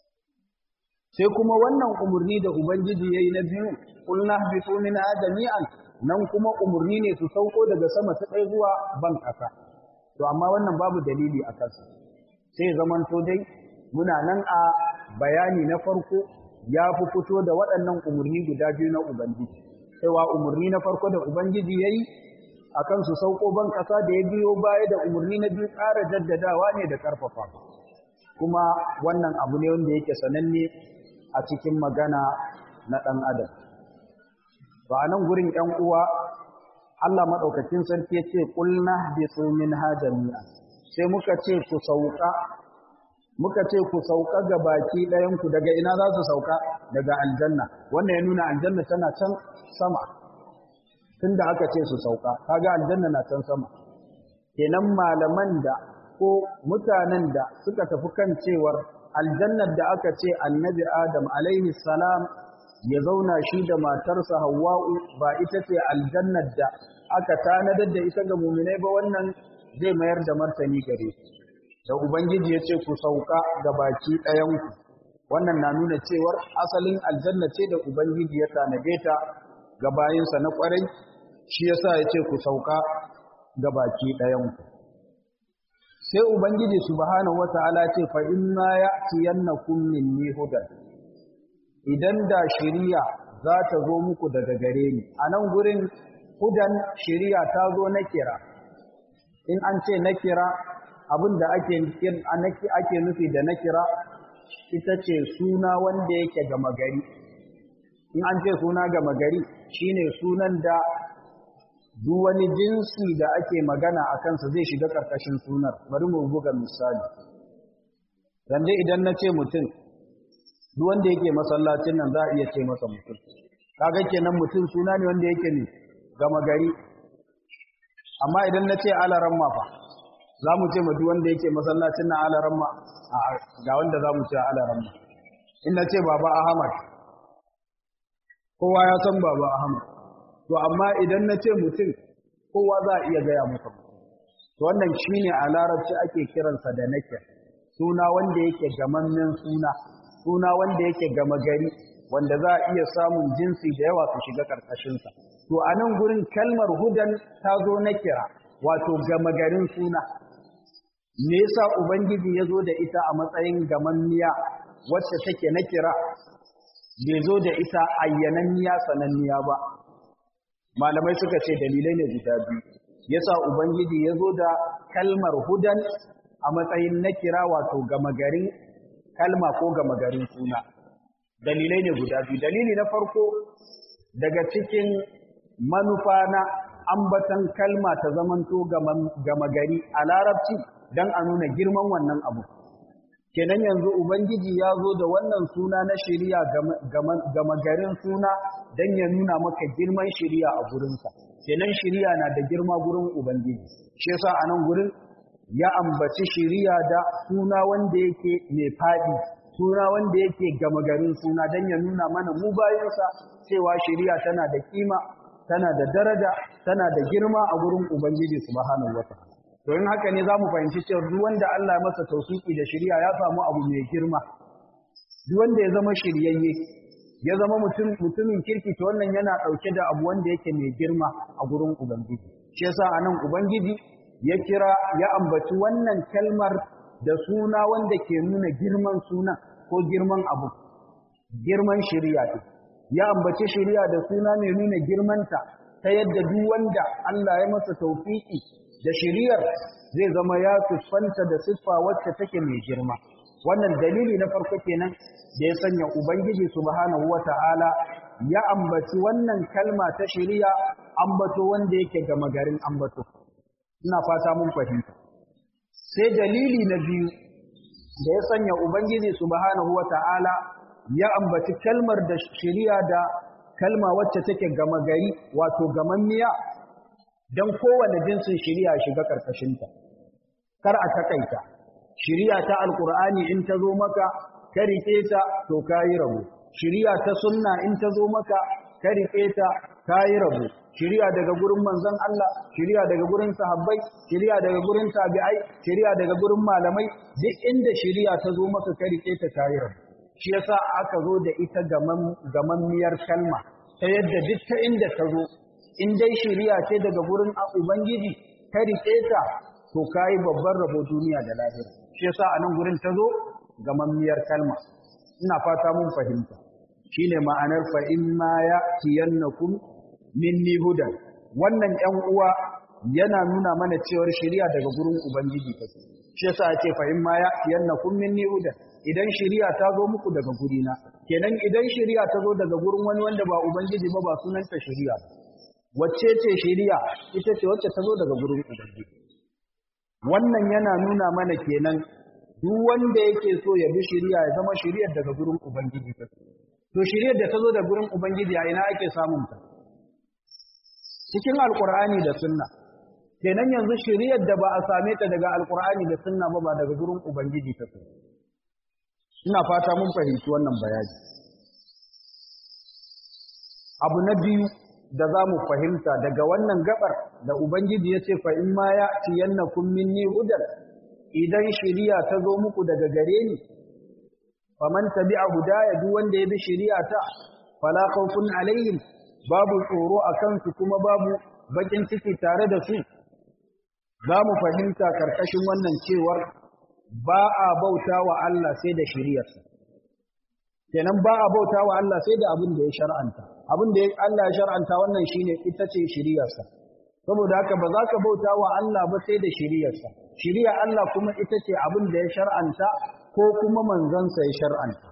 sai kuma wannan umarni da ubangiji yayi na biyu qulna habitu min jami'an nan kuma umarni ne su sauko daga sama ta ɗaya zuwa ban ƙasa to amma wannan babu dalili a kansa sai zamanto dai muna nan a bayani na farko ya fi fito da waɗannan umarni guda biyu na ubangiji cewa umarni na farko da ubangiji yayi akan su sauko ban ƙasa da ya biyo baya da umarni na biyu ƙara jaddadawa ne da ƙarfafa kuma wannan abu ne wanda yake sananne a cikin magana na ɗan adam ba a nan gurin ‘yan uwa Allah maɗaukacin sarki ya ce ƙulna bi min hajjami'a sai muka ce ku sauka muka ce ku sauka ga baki ɗayanku daga ina za su sauka daga aljanna wannan ya nuna aljanna tana can sama tun da aka ce su sauka kaga aljanna na can sama kenan malaman da ko mutanen da suka tafi kan cewar aljannar da aka ce annabi adam alaihi salam ya zauna shi da matarsa hawwa'u ba ita ce aljannar da aka tanadar da ita ga muminai ba wannan zai mayar da martani gare su da ubangiji ya ce ku sauka ga baki ɗayanku wannan na nuna cewar asalin aljanna ce da ubangiji ya tanade ta ga bayinsa na ƙwarai shi yasa ya ce ku sauka ga baki ɗayanku sai ubangiji subhanahu wata'ala ce fa inna ya'tiyannakum minni hudan idan da shiriya za ta zo muku daga gare ni a nan gurin hudan shiriya ta zo na kira in an ce na kira abin da ake ake nufi da na kira ita ce suna wanda yake gama gari in an ce suna gama gari shine sunan da duk wani jinsi da ake magana a kansa zai shiga ƙarƙashin sunar bari mu buga misali zanje idan na ce mutum duk wanda yake masallacin nan za a iya ce masa mutum kaga kenan mutum suna ne wanda yake ne gama gari amma idan na ce alaran fa za mu ce ma duk wanda yake masallacin nan alaran ma ga wanda za mu ce alaran ma in na ce baba ahmad kowa ya san baba ahmad to amma idan na ce mutum kowa za a iya gaya masa to wannan shine a larabci ake kiransa da nake suna wanda yake gamammen suna suna wanda yake gama gari wanda za a iya samun jinsi da yawa su shiga ƙarƙashinsa to a nan gurin kalmar hudan ta zo na kira wato gama garin suna me yasa ubangiji ya zo da ita a matsayin gamammiya wacce take na kira bai zo da ita ayyananniya sananniya ba malamai suka ce dalilai ne guda biyu yasa ubangiji ya zo da kalmar hudan a matsayin na kira wato gama garin kalma ko gama garin suna dalilai ne guda biyu dalili na farko daga cikin manufa na ambatan kalma ta zamanto gama gari a larabci don a nuna girman wannan abu kenan yanzu ubangiji ya zo da wannan suna na shiriya gama garin suna don ya nuna maka girman shiriya a gurinsa kenan shiriya na da girma gurin ubangiji shi yasa a nan gurin ya ambaci shiriya da suna wanda yake mai faɗi suna wanda yake gama garin suna don ya nuna mana mu bayansa cewa shiriya tana da kima tana da daraja tana da girma a gurin ubangiji subhanahu wataala to in haka ne zamu fahimci cewa duk wanda Allah ya masa tawfiki da shari'a ya samu abu mai girma duk wanda ya zama shiryayye ya zama mutum mutumin kirki to wannan yana dauke da abu wanda yake mai girma a gurin ubangiji shi yasa anan ubangiji ya kira ya ambaci wannan kalmar da suna wanda ke nuna girman sunan ko girman abu girman shari'a ce ya ambaci shari'a da suna mai nuna girmanta ta yadda duk wanda Allah ya masa tawfiki da shari'ar zai zama ya siffanta da siffa wacce take mai girma wannan dalili na farko kenan da ya sanya ubangiji subhanahu wata'ala ya ambaci wannan kalma ta shari'a ambato wanda yake gama garin ambato ina fata mun fahimta sai dalili na biyu da ya sanya ubangiji subhanahu wata'ala ya ambaci kalmar da shari'a da kalma wacce take gama gari wato gamammiya don kowane jinsin shari'a shiga karkashinta kar a takaita shari'a ta alkur'ani in ta zo maka ka rike ta to kayi rabu shari'a ta sunna in ta zo maka ka rike ta kayi rabu shari'a daga gurin manzon Allah shari'a daga gurin sahabbai shari'a daga gurin tabi'ai shari'a daga gurin malamai duk inda shari'a ta zo maka ka rike ta kayi rabu shi yasa aka zo da ita gamammiyar kalma ta yadda duk ta inda ta zo in dai shari'a ce daga gurin ubangiji ka rike ta to kai babban rabo duniya da lahira shi yasa a nan gurin ta zo gamammiyar kalma ina fata mun fahimta shine ma'anar fa in ma ya tiyannakum minni hudan wannan 'yan uwa yana nuna mana cewar shari'a daga gurin ubangiji take shi yasa ya ce fa in ma ya tiyannakum minni hudan idan shari'a ta zo muku daga gurina kenan idan shari'a ta zo daga gurin wani wanda ba ubangiji ba ba sunanta shari'a wacce ce shari'a ita ce wacce ta zo daga gurin ubangiji wannan yana nuna mana kenan duk wanda yake so ya bi shari'a ya zama shari'ar daga gurin ubangiji ta to shari'ar da ta zo daga gurin ubangiji a ina ake samun ta cikin alqur'ani da sunna kenan yanzu shari'ar da ba a same ta daga alqur'ani da sunna ba ba daga gurin ubangiji ta ina fata mun fahimci wannan bayani abu na biyu da za mu fahimta daga wannan gabar da ubangiji ya ce fa in ma ya tiyannakum minni hudan idan shiriya ta zo muku daga gare ni faman tabi'a hudaya duk wanda ya bi shiriya ta fala khawfun alaihim babu tsoro akan su kuma babu bakin ciki tare da su za mu fahimta karkashin wannan cewar ba a bauta wa Allah sai da shiriyarsa kenan ba a bauta wa Allah sai da abin da ya shar'anta abin da Allah ya shar'anta wannan shine ita ce shiriyarsa saboda haka ba za ka bauta wa Allah ba sai da shiriyarsa shiriya Allah kuma ita ce abin da ya shar'anta ko kuma manzansa ya shar'anta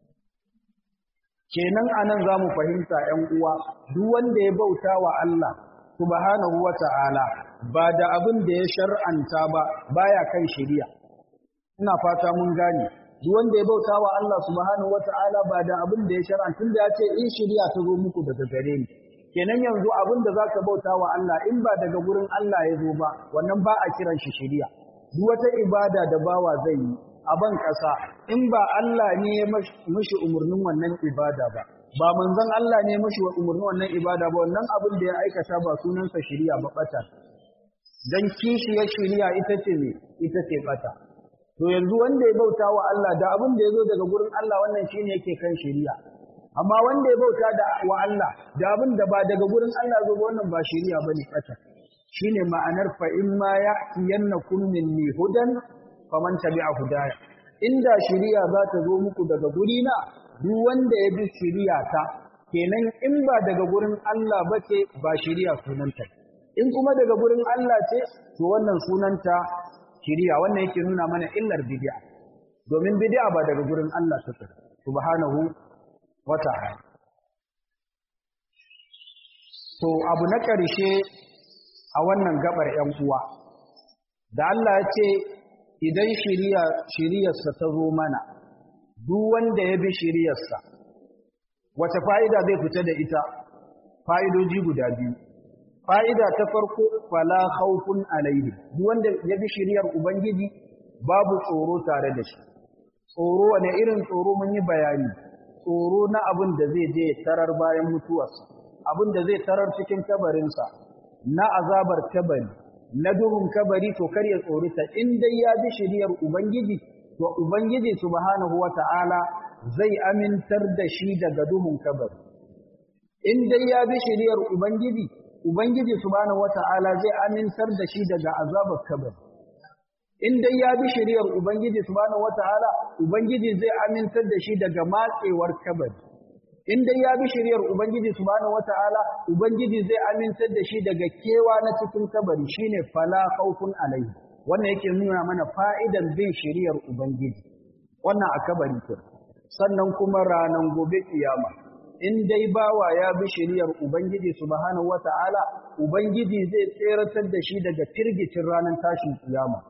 kenan anan za mu fahimta ‘yan uwa duk wanda ya bauta wa Allah subhanahu wa ta'ala ba da abin da ya shar'anta ba baya kan shiriya ina fata mun gane duk wanda ya bauta wa Allah subhanahu wata'ala ba da abin da ya shar'an tunda ya ce in shari'a ta zo muku daga gare ni kenan yanzu abin da zaka bauta wa Allah in ba daga gurin Allah ya zo ba wannan ba a kiran shi shari'a duk wata ibada da bawa zai yi a ban kasa in ba Allah ne ya mishi umurnin wannan ibada ba ba manzon Allah ne ya mishi umurnin wannan ibada ba wannan abin da ya aikata ba sunansa shari'a ba bata dan kishiyar shari'a ita ce ne ita ce bata to yanzu wanda ya bauta wa Allah da abin da ya zo daga gurin Allah wannan shine yake kan shari'a amma wanda ya bauta da wa Allah da abin da ba daga gurin Allah zo wannan ba shari'a bane kata shine ma'anar fa in ma ya'tiyannakum minni hudan faman tabi'a hudaya inda shari'a za ta zo muku daga gurina duk wanda ya bi shari'a ta kenan in ba daga gurin Allah bace ba shari'a sunanta in kuma daga gurin Allah ce to wannan sunanta shiriya wannan yake nuna mana illar bid'a domin bid'a ba daga gurin Allah take subhanahu wata'ala to abu na ƙarshe a wannan gabar 'yan uwa da Allah ya ce idan shiriya shiriyarsa ta zo mana duk wanda ya bi shiriyarsa wace fa'ida zai fita da ita fa'idoji guda biyu fa'ida ta farko fala khawfun alaihim duk wanda ya bi shiriyar ubangiji babu tsoro tare da shi tsoro wane irin tsoro mun yi bayani tsoro na abin da zai je tarar bayan mutuwarsa abin da zai tarar cikin kabarinsa na azabar kabari na duhun kabari to kar ya tsorita in dai ya bi shiriyar ubangiji to ubangiji subhanahu wata'ala zai amintar da shi daga duhun kabari in dai ya bi shiriyar ubangiji ubangiji subhanahu wata'ala zai amintar da shi daga azabar kabari in dai ya bi shiriyar ubangiji subhanahu wata'ala ubangiji zai amintar da shi daga matsewar kabari in dai ya bi shiriyar ubangiji subhanahu wata'ala ubangiji zai amintar da shi daga kewa na cikin kabari shine fala khawfun alaihi wannan yake nuna mana fa'idan bin shiriyar ubangiji wannan a kabari ke sannan kuma ranan gobe kiyama in dai bawa ya bi shiriyar ubangiji subhanahu wata'ala ubangiji zai tseratar da shi daga firgicin ranar tashin kiyama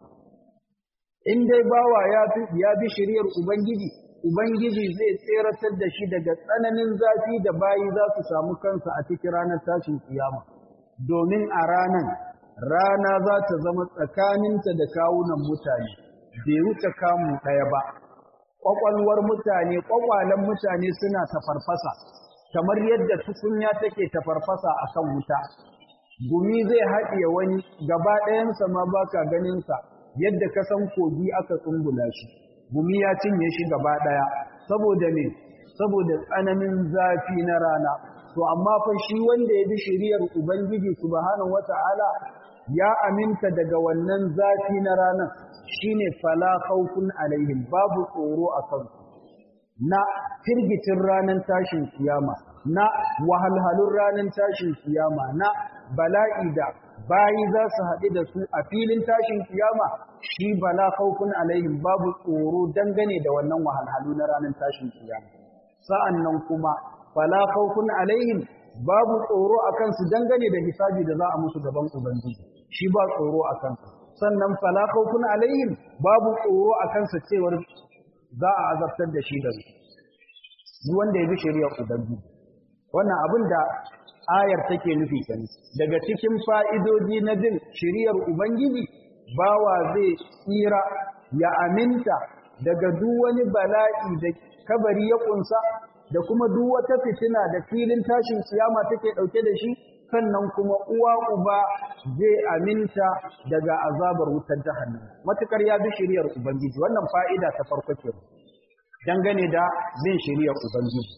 in dai bawa ya bi shiriyar ubangiji Ubangiji zai tseratar da shi daga tsananin zafi da bayi za su samu kansa a cikin ranar tashin kiyama, domin a ranar rana za ta zama tsakaninta da kawunan mutane, bai wuce kamu ɗaya ba. Ƙwaƙwalwar mutane, ƙwaƙwalen mutane suna tafarfasa, kamar yadda tukunya take tafarfasa a kan wuta. Gumi zai haɗiye wani gaba ɗayansa ma ba ka ganinsa, yadda ka san kogi aka tsumbula shi. gumi ya cinye shi gaba ɗaya saboda ne saboda tsananin zafi na rana to amma fa shi wanda ya bi shiriyar ubangiji subhanahu wata'ala ya aminta daga wannan zafi na rana shine fala khawfun alaihim babu tsoro a kansu na firgitin ranar tashin kiyama na wahalhalun ranar tashin kiyama na bala'i da bayi za su haɗu da su a filin tashin kiyama shi bala khawfun alaihim babu tsoro dangane da wannan wahalhalu na ranar tashin kiyama sa'annan kuma bala khawfun alaihim babu tsoro a kansu dangane da hisabi da za a musu gaban ubangiji shi ba tsoro a kansu sannan fala khawfun alaihim babu tsoro a kansa cewar za a azabtar da shi da su wanda ya bi shari'ar ubangiji wannan abin da ayar take nufi kan daga cikin fa'idodi na bin shiriyar Ubangiji bawa zai tsira ya aminta daga duk wani bala'i da kabari ya kunsa da kuma duk wata fitina da filin tashin kiyama take dauke da shi sannan kuma uwa uba zai aminta daga azabar wutar jahannam matukar ya bi shiriyar Ubangiji wannan fa'ida ta farko ke dangane da bin shiriyar Ubangiji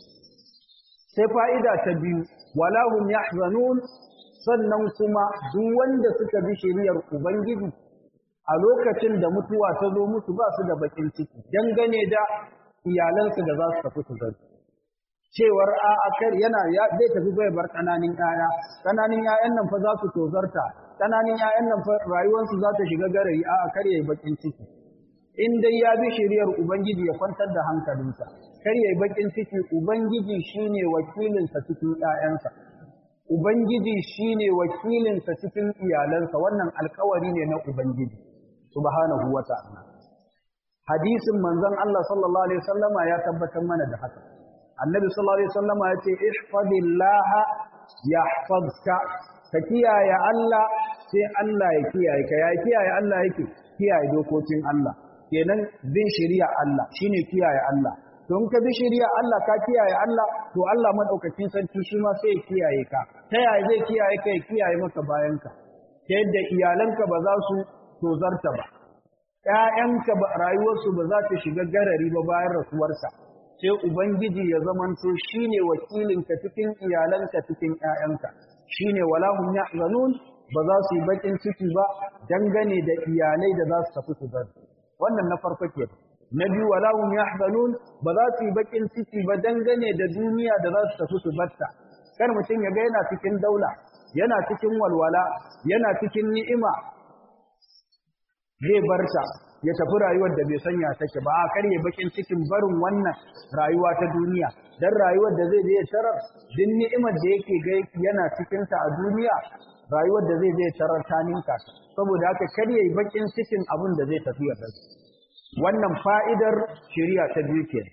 sai fa'ida ta biyu walahum yahzanun sannan kuma duk wanda suka bi shiriyar ubangiji a lokacin da mutuwa ta zo musu ba su da bakin ciki dangane da iyalansu da za su tafi su zai cewar a akar yana ya zai tafi bai bar kananin yaya kananin yayan nan fa za su tozarta kananin yayan nan fa rayuwarsu za ta shiga garayi a akar yayi bakin ciki in dai ya bi shiriyar ubangiji ya kwantar da hankalinsa kar yayi bakin ciki ubangiji shine wakilinsa cikin ƴaƴansa ubangiji shine wakilinsa cikin iyalansa wannan alƙawari ne na ubangiji subhanahu wata'ala hadisin manzon Allah sallallahu alaihi wasallama ya tabbatar mana da haka annabi sallallahu alaihi wasallama ya ce ihfazillaha yahfazka ka kiyaye Allah sai Allah ya kiyaye ka ya kiyaye Allah yake kiyaye dokokin Allah kenan bin shari'a Allah shine kiyaye Allah don ka bi shari'a Allah ka kiyaye Allah to Allah madaukakin sarki shi ma sai ya kiyaye ka ta yaya zai kiyaye ka ya kiyaye maka bayanka ta yadda iyalanka ba za su tozarta ba ƴaƴanka ba rayuwarsu ba za ta shiga garari ba bayan rasuwarsa sai ubangiji ya zamanto shine wakilinka cikin iyalanka cikin ƴaƴanka shine wala hum yahzanun ba za su yi bakin ciki ba dangane da iyalai da za su tafi su bar wannan na farko ke na biyu wala hum yahzanun ba za su yi bakin ciki ba dangane da duniya da za su tafi su barta kar mutum ya ga yana cikin daula yana cikin walwala yana cikin ni'ima zai barta ya tafi rayuwar da bai sanya take ba a karye bakin cikin barin wannan rayuwa ta duniya dan rayuwar da zai je tarar din ni'imar da yake ga yana cikin ta a duniya rayuwar da zai je tarar ta ninka saboda haka karye bakin cikin abin da zai tafi ya bar wannan fa'idar shari'a ta biyu ke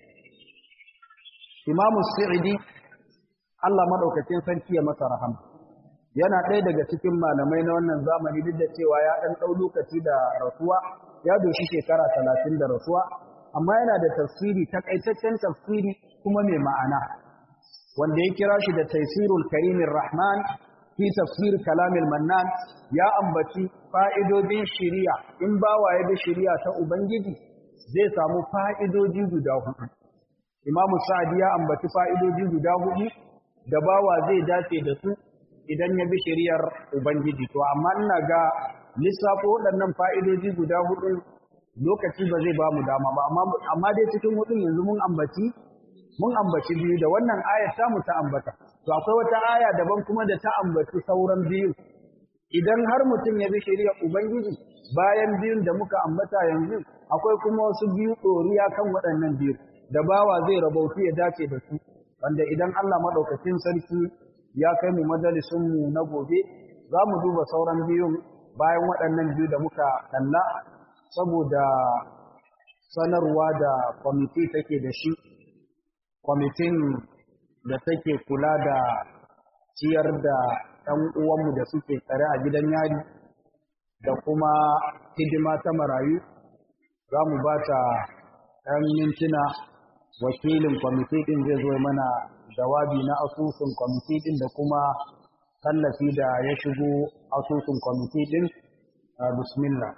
Imam Sa'idi Allah madaukakin sarki ya masa rahama yana ɗaya daga cikin malamai na wannan zamani duk da cewa ya ɗan ɗau lokaci da rasuwa ya doshi shekara talatin da rasuwa amma yana da tafsiri takaitaccen tafsiri kuma mai ma'ana wanda ya kira shi da taisirul karimin rahman fi tafsir kalamil mannan ya ambaci fa'idodin shiriya in bawa ya bi shiriya ta ubangiji zai samu fa'idoji guda hudu imamu sa'adi ya ambaci fa'idoji guda hudu da bawa zai dace da su idan ya bi shiriyar ubangiji to amma ina ga lissafo waɗannan fa'idoji guda hudu lokaci ba zai ba mu dama ba amma dai cikin hudun yanzu mun ambaci mun ambaci biyu da wannan ayar ta mu ta ambata to akwai wata aya daban kuma da ta ambaci sauran biyu idan har mutum ya bi shari'ar ubangiji bayan biyun da muka ambata yanzu akwai kuma wasu biyu ɗoriya kan waɗannan biyu da bawa zai rabautu ya dace da su wanda idan Allah maɗaukacin sarki ya kai mu majalisun mu na gobe za mu duba sauran biyun bayan waɗannan biyu da muka kalla saboda sanarwa da kwamiti take da shi kwamitin da take kula da ciyar da ɗan uwanmu da suke tsare a gidan yari da kuma hidima ta marayu za mu ba ta ɗan mintuna wakilin kwamiti ɗin zai zo mana jawabi na asusun kwamiti ɗin da kuma tallafi da ya shigo asusun kwamiti ɗin bismillah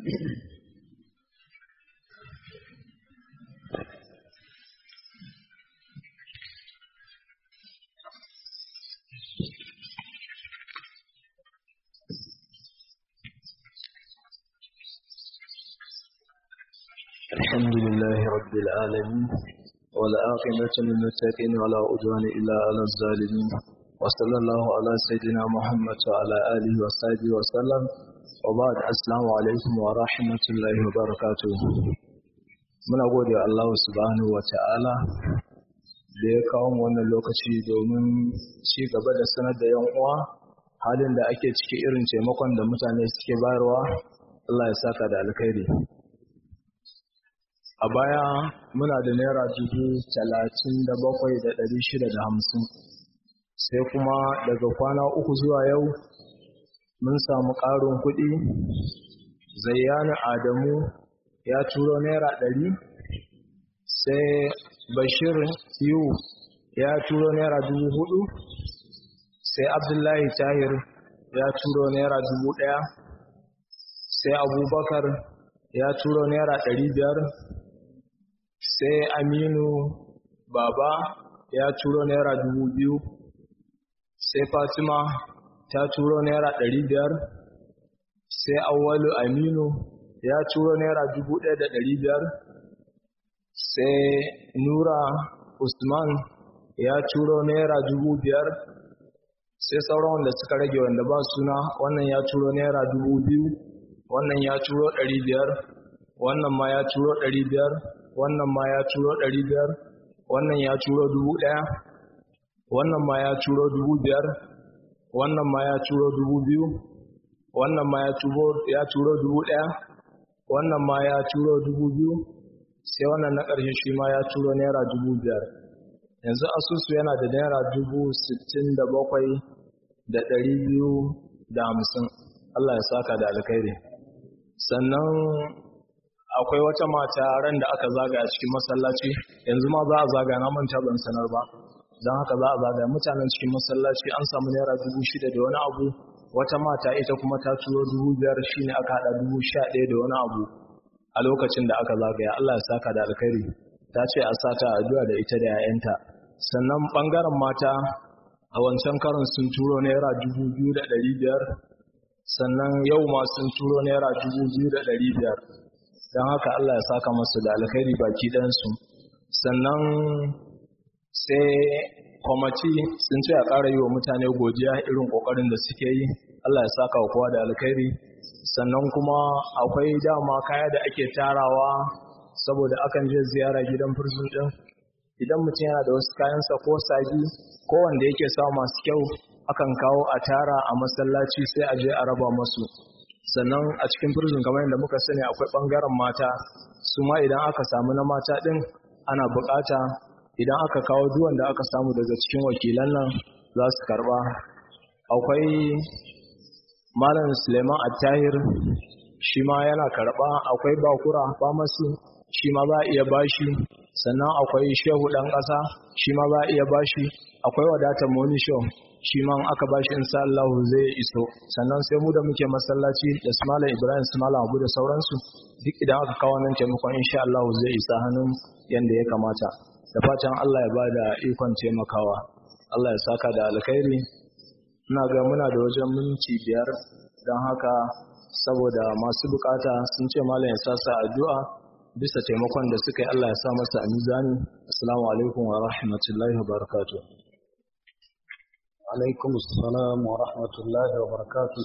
الحمد لله رب العالمين والعاقبة للمتقين ولا عدوان إلا على الظالمين وصلى الله على سيدنا محمد وعلى آله وصحبه وسلم وبعد السلام عليكم ورحمة الله وبركاته muna gode Allah subhanahu wa ta'ala da ya kawo mu wannan lokaci domin ci gaba da sanar da yan uwa halin da ake ciki irin taimakon da mutane suke bayarwa Allah ya saka da alkhairi a baya muna da naira dubu talatin da bakwai da ɗari shida da hamsin sai kuma daga kwana uku zuwa yau mun samu ƙarin kuɗi zayyana adamu ya turo naira ɗari sai bashir yu ya turo naira dubu hudu sai abdullahi tahir ya turo naira dubu ɗaya sai abubakar ya turo naira ɗari biyar sai aminu baba ya turo naira dubu biyu sai fatima ta turo naira ɗari biyar sai awwalu aminu ya turo naira dubu ɗaya da ɗari biyar sai nura usman ya turo naira dubu biyar sai sauran wanda suka rage wanda ba suna wannan ya turo naira dubu biyu wannan ya turo ɗari biyar wannan ma ya turo ɗari biyar wannan ma ya turo ɗari biyar wannan ya turo dubu ɗaya wannan ma ya turo dubu biyar wannan ma ya turo dubu biyu wannan ma ya turo dubu ɗaya wannan ma ya turo dubu biyu sai wannan na ƙarshe shi ma ya turo naira dubu biyar yanzu asusu yana da naira dubu sittin da bakwai da ɗari biyu da hamsin Allah ya saka da alkhairi sannan akwai wata mata ran da aka zaga a cikin masallaci yanzu ma za a zaga na manta ban sanar ba don haka za a zaga mutanen cikin masallaci an samu naira dubu shida da wani abu wata mata ita kuma ta turo dubu biyar shine aka haɗa dubu sha ɗaya da wani abu a lokacin da aka zagaya Allah ya saka da alkhairi ta ce a sata addu'a da ita da 'ya'yanta sannan ɓangaren mata a wancan karin sun turo naira dubu biyu da ɗari biyar sannan yau ma sun turo naira dubu biyu da ɗari biyar don haka Allah ya saka masu da alkhairi baki ɗansu sannan sai kwamati sun ce a ƙara yi wa mutane godiya irin ƙoƙarin da suke yi Allah ya saka wa kowa da alkhairi sannan kuma akwai dama kaya da ake tarawa saboda akan je ziyara gidan furzun ɗin idan mutum yana da wasu kayansa ko sabi ko wanda yake samu masu kyau akan kawo a tara a masallaci sai a je a raba masu sannan a cikin firzin kamar yadda muka sani akwai ɓangaren mata su ma idan aka samu na mata ɗin ana buƙata idan aka kawo duwan da aka samu daga cikin wakilan nan za su karɓa akwai malam suleiman attahir shi ma yana karɓa akwai bakura famasi shi ma za a iya bashi sannan akwai shehu ɗan ƙasa shi ma za a iya bashi akwai wadatar monisho shi ma aka bashi insha Allah zai iso sannan sai mu da muke masallaci da su malam Ibrahim su malam Abu da sauransu duk idan aka kawo nan taimakon insha Allah zai isa hannun yanda ya kamata da fatan Allah ya bada ikon taimakawa Allah ya saka da alkhairi ina ga muna da wajen minti biyar don haka saboda masu bukata sun ce malam ya sasa addu'a bisa taimakon da suka yi Allah ya sa masa a mizani assalamu alaikum wa rahmatullahi wa barakatuh alaikum assalam wa rahmatullahi wa barakatuh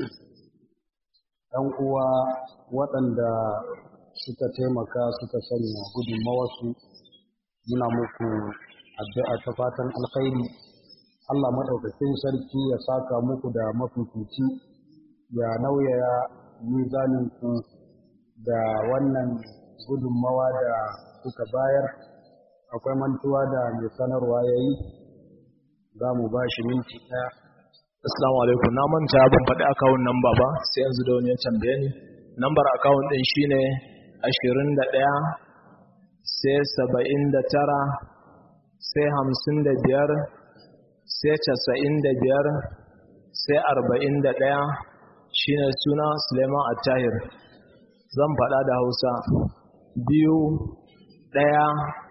ɗan uwa waɗanda suka taimaka suka sanya gudunmawarsu muna muku addu'a ta fatan alkhairi Allah maɗaukakin sarki ya saka muku da mafifici ya nauyaya mizaninku da wannan gudunmawa da kuka bayar akwai mantuwa da mai sanarwa ya yi za mu ba shi minti ɗaya assalamu alaikum na manta ban faɗi akawun namba ba sai yanzu da wani ya tambaye ni nambar akawun ɗin shine ashirin da ɗaya sai saba'in da tara sai hamsin da biyar sai casa'in da biyar sai arba'in da ɗaya shine suna suleiman attahir zan faɗa da hausa biyu ɗaya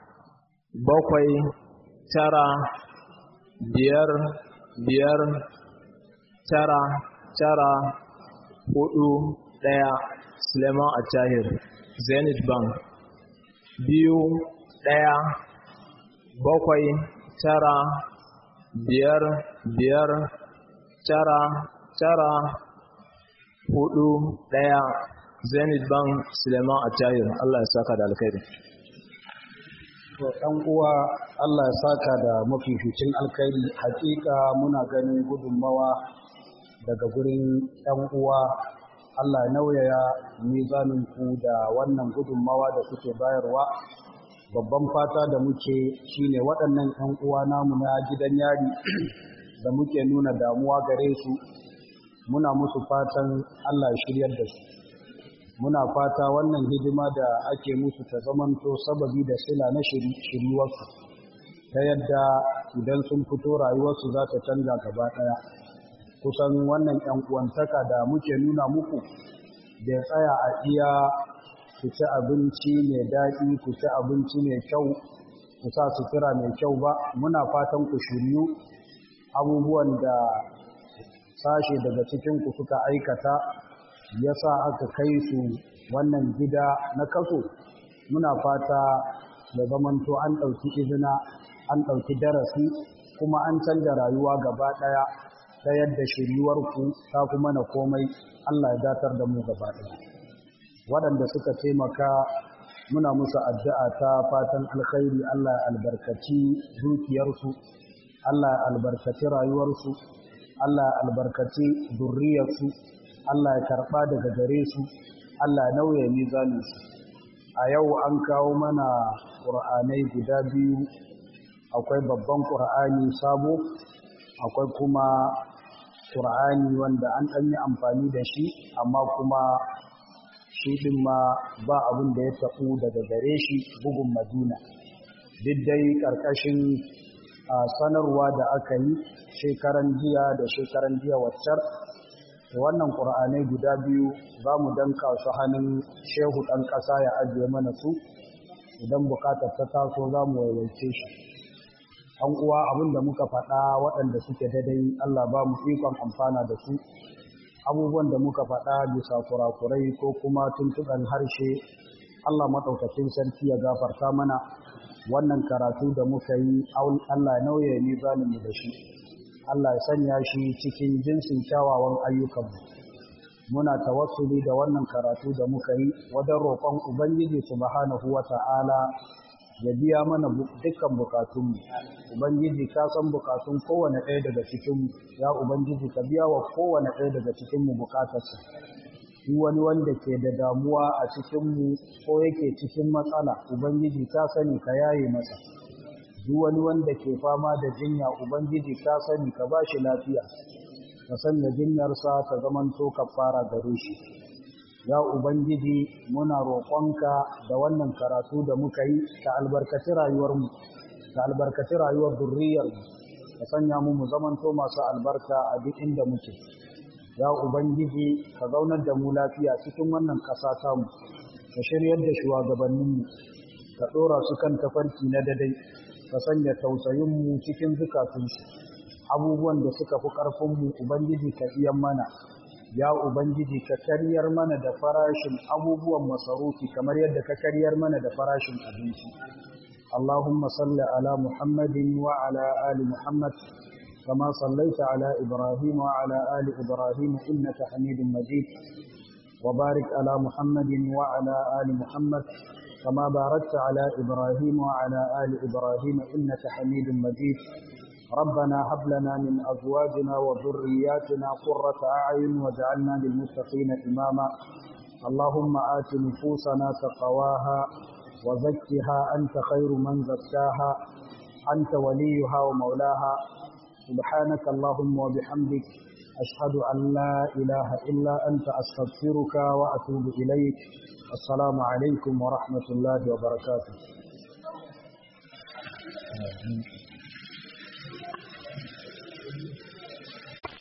bakwai tara biyar biyar tara tara hudu ɗaya suleiman attahir zenith bank biyu ɗaya bakwai tara biyar biyar tara tara hudu ɗaya zenith bank suleiman attahir allah ya saka da alkhairi to ɗan uwa Allah ya saka da mafificin alkhairi hakika muna ganin gudunmawa daga gurin ɗan uwa Allah ya nauyaya mizanin ku da wannan gudunmawa da kuke bayarwa babban fata da muke shine waɗannan ɗan uwa namu na gidan yari da muke nuna damuwa gare su muna musu fatan Allah ya shiryar da su muna fata wannan hidima da ake musu ta zamanto sababi da sila na shiryuwarsu ta yadda idan sun fito rayuwarsu za ta canza gaba ɗaya kusan wannan ‘yan uwantaka da muke nuna muku da tsaya a iya ku ci abinci mai daɗi ku ci abinci mai kyau ku sa sutura mai kyau ba muna fatan ku shiryu abubuwan da sashe daga cikinku suka aikata ya sa aka kai su wannan gida na kaso muna fata da zamanto an ɗauki izina an ɗauki darasi kuma an canja rayuwa gaba ɗaya ta yadda shiryuwarku ta kuma na komai Allah ya datar da mu gaba ɗaya waɗanda suka taimaka muna musu addu'a ta fatan alkhairi Allah ya albarkaci dukiyarsu Allah ya albarkaci rayuwarsu Allah ya albarkaci zurriyarsu Allah ya karɓa daga gare su, Allah ya nauye mizaninsu. A yau an kawo mana ƙur'anai guda biyu, akwai babban ƙur'ani sabo, akwai kuma ƙur'ani wanda an ɗan yi amfani da shi, amma kuma shi ɗin ma ba abin da ya taɓu daga gare shi bugun Madina. Duk dai ƙarƙashin sanarwa da aka yi shekaran jiya da shekaran jiya waccar wannan ƙura'anai guda biyu za mu danka su hannun shehu ɗan ƙasa ya ajiye mana su idan bukatar ta taso za mu waiwaice shi an uwa abin da muka faɗa waɗanda suke daidai allah ba mu ikon amfana da su abubuwan da muka faɗa bisa kurakurai ko kuma tuntuɓen harshe allah maɗaukacin sarki ya gafarta mana wannan karatu da muka yi allah nauye ni mu da shi Allah ya sanya shi cikin jinsin kyawawan ayyukanmu muna tawassuli da wannan karatu da muka yi wajen roƙon ubangiji subhanahu wata'ala ya biya mana dukkan bukatunmu ubangiji ka san bukatun kowane ɗaya daga cikinmu ya ubangiji ka biya wa kowane ɗaya daga cikinmu bukatarsa shi wani wanda ke da damuwa a cikinmu ko yake cikin matsala ubangiji ka sani ka yaye masa duk wani wanda ke fama da jinya ubangiji ka sani ka ba shi lafiya ka sanya jinyarsa ta zamanto kafara gare shi ya ubangiji muna roƙonka da wannan karatu da muka yi ka albarkaci rayuwarmu ka albarkaci rayuwar zurriyarmu ka sanya mu mu zamanto masu albarka a duk inda muke ya ubangiji ka zaunar da mu lafiya cikin wannan ƙasa tamu ka shiryar da shugabanninmu ka ɗora su kan tafarki na dadai ka sanya tausayinmu cikin zukatunsu abubuwan da suka fi ƙarfinmu ubangiji ka iyan mana ya ubangiji ka karyar mana da farashin abubuwan masarufi kamar yadda ka karyar mana da farashin abinci اللهم صل على محمد وعلى آل محمد كما صليت على إبراهيم وعلى آل إبراهيم إنك حميد مجيد وبارك على محمد وعلى آل محمد كما باركت على إبراهيم وعلى آل إبراهيم إنك حميد مجيد ربنا هب لنا من أزواجنا وذرياتنا قرة أعين واجعلنا للمتقين إماما اللهم آت نفوسنا تقواها وزكها أنت خير من زكاها أنت وليها ومولاها سبحانك اللهم وبحمدك أشهد أن لا إله إلا أنت أستغفرك وأتوب إليك السلام عليكم ورحمة الله وبركاته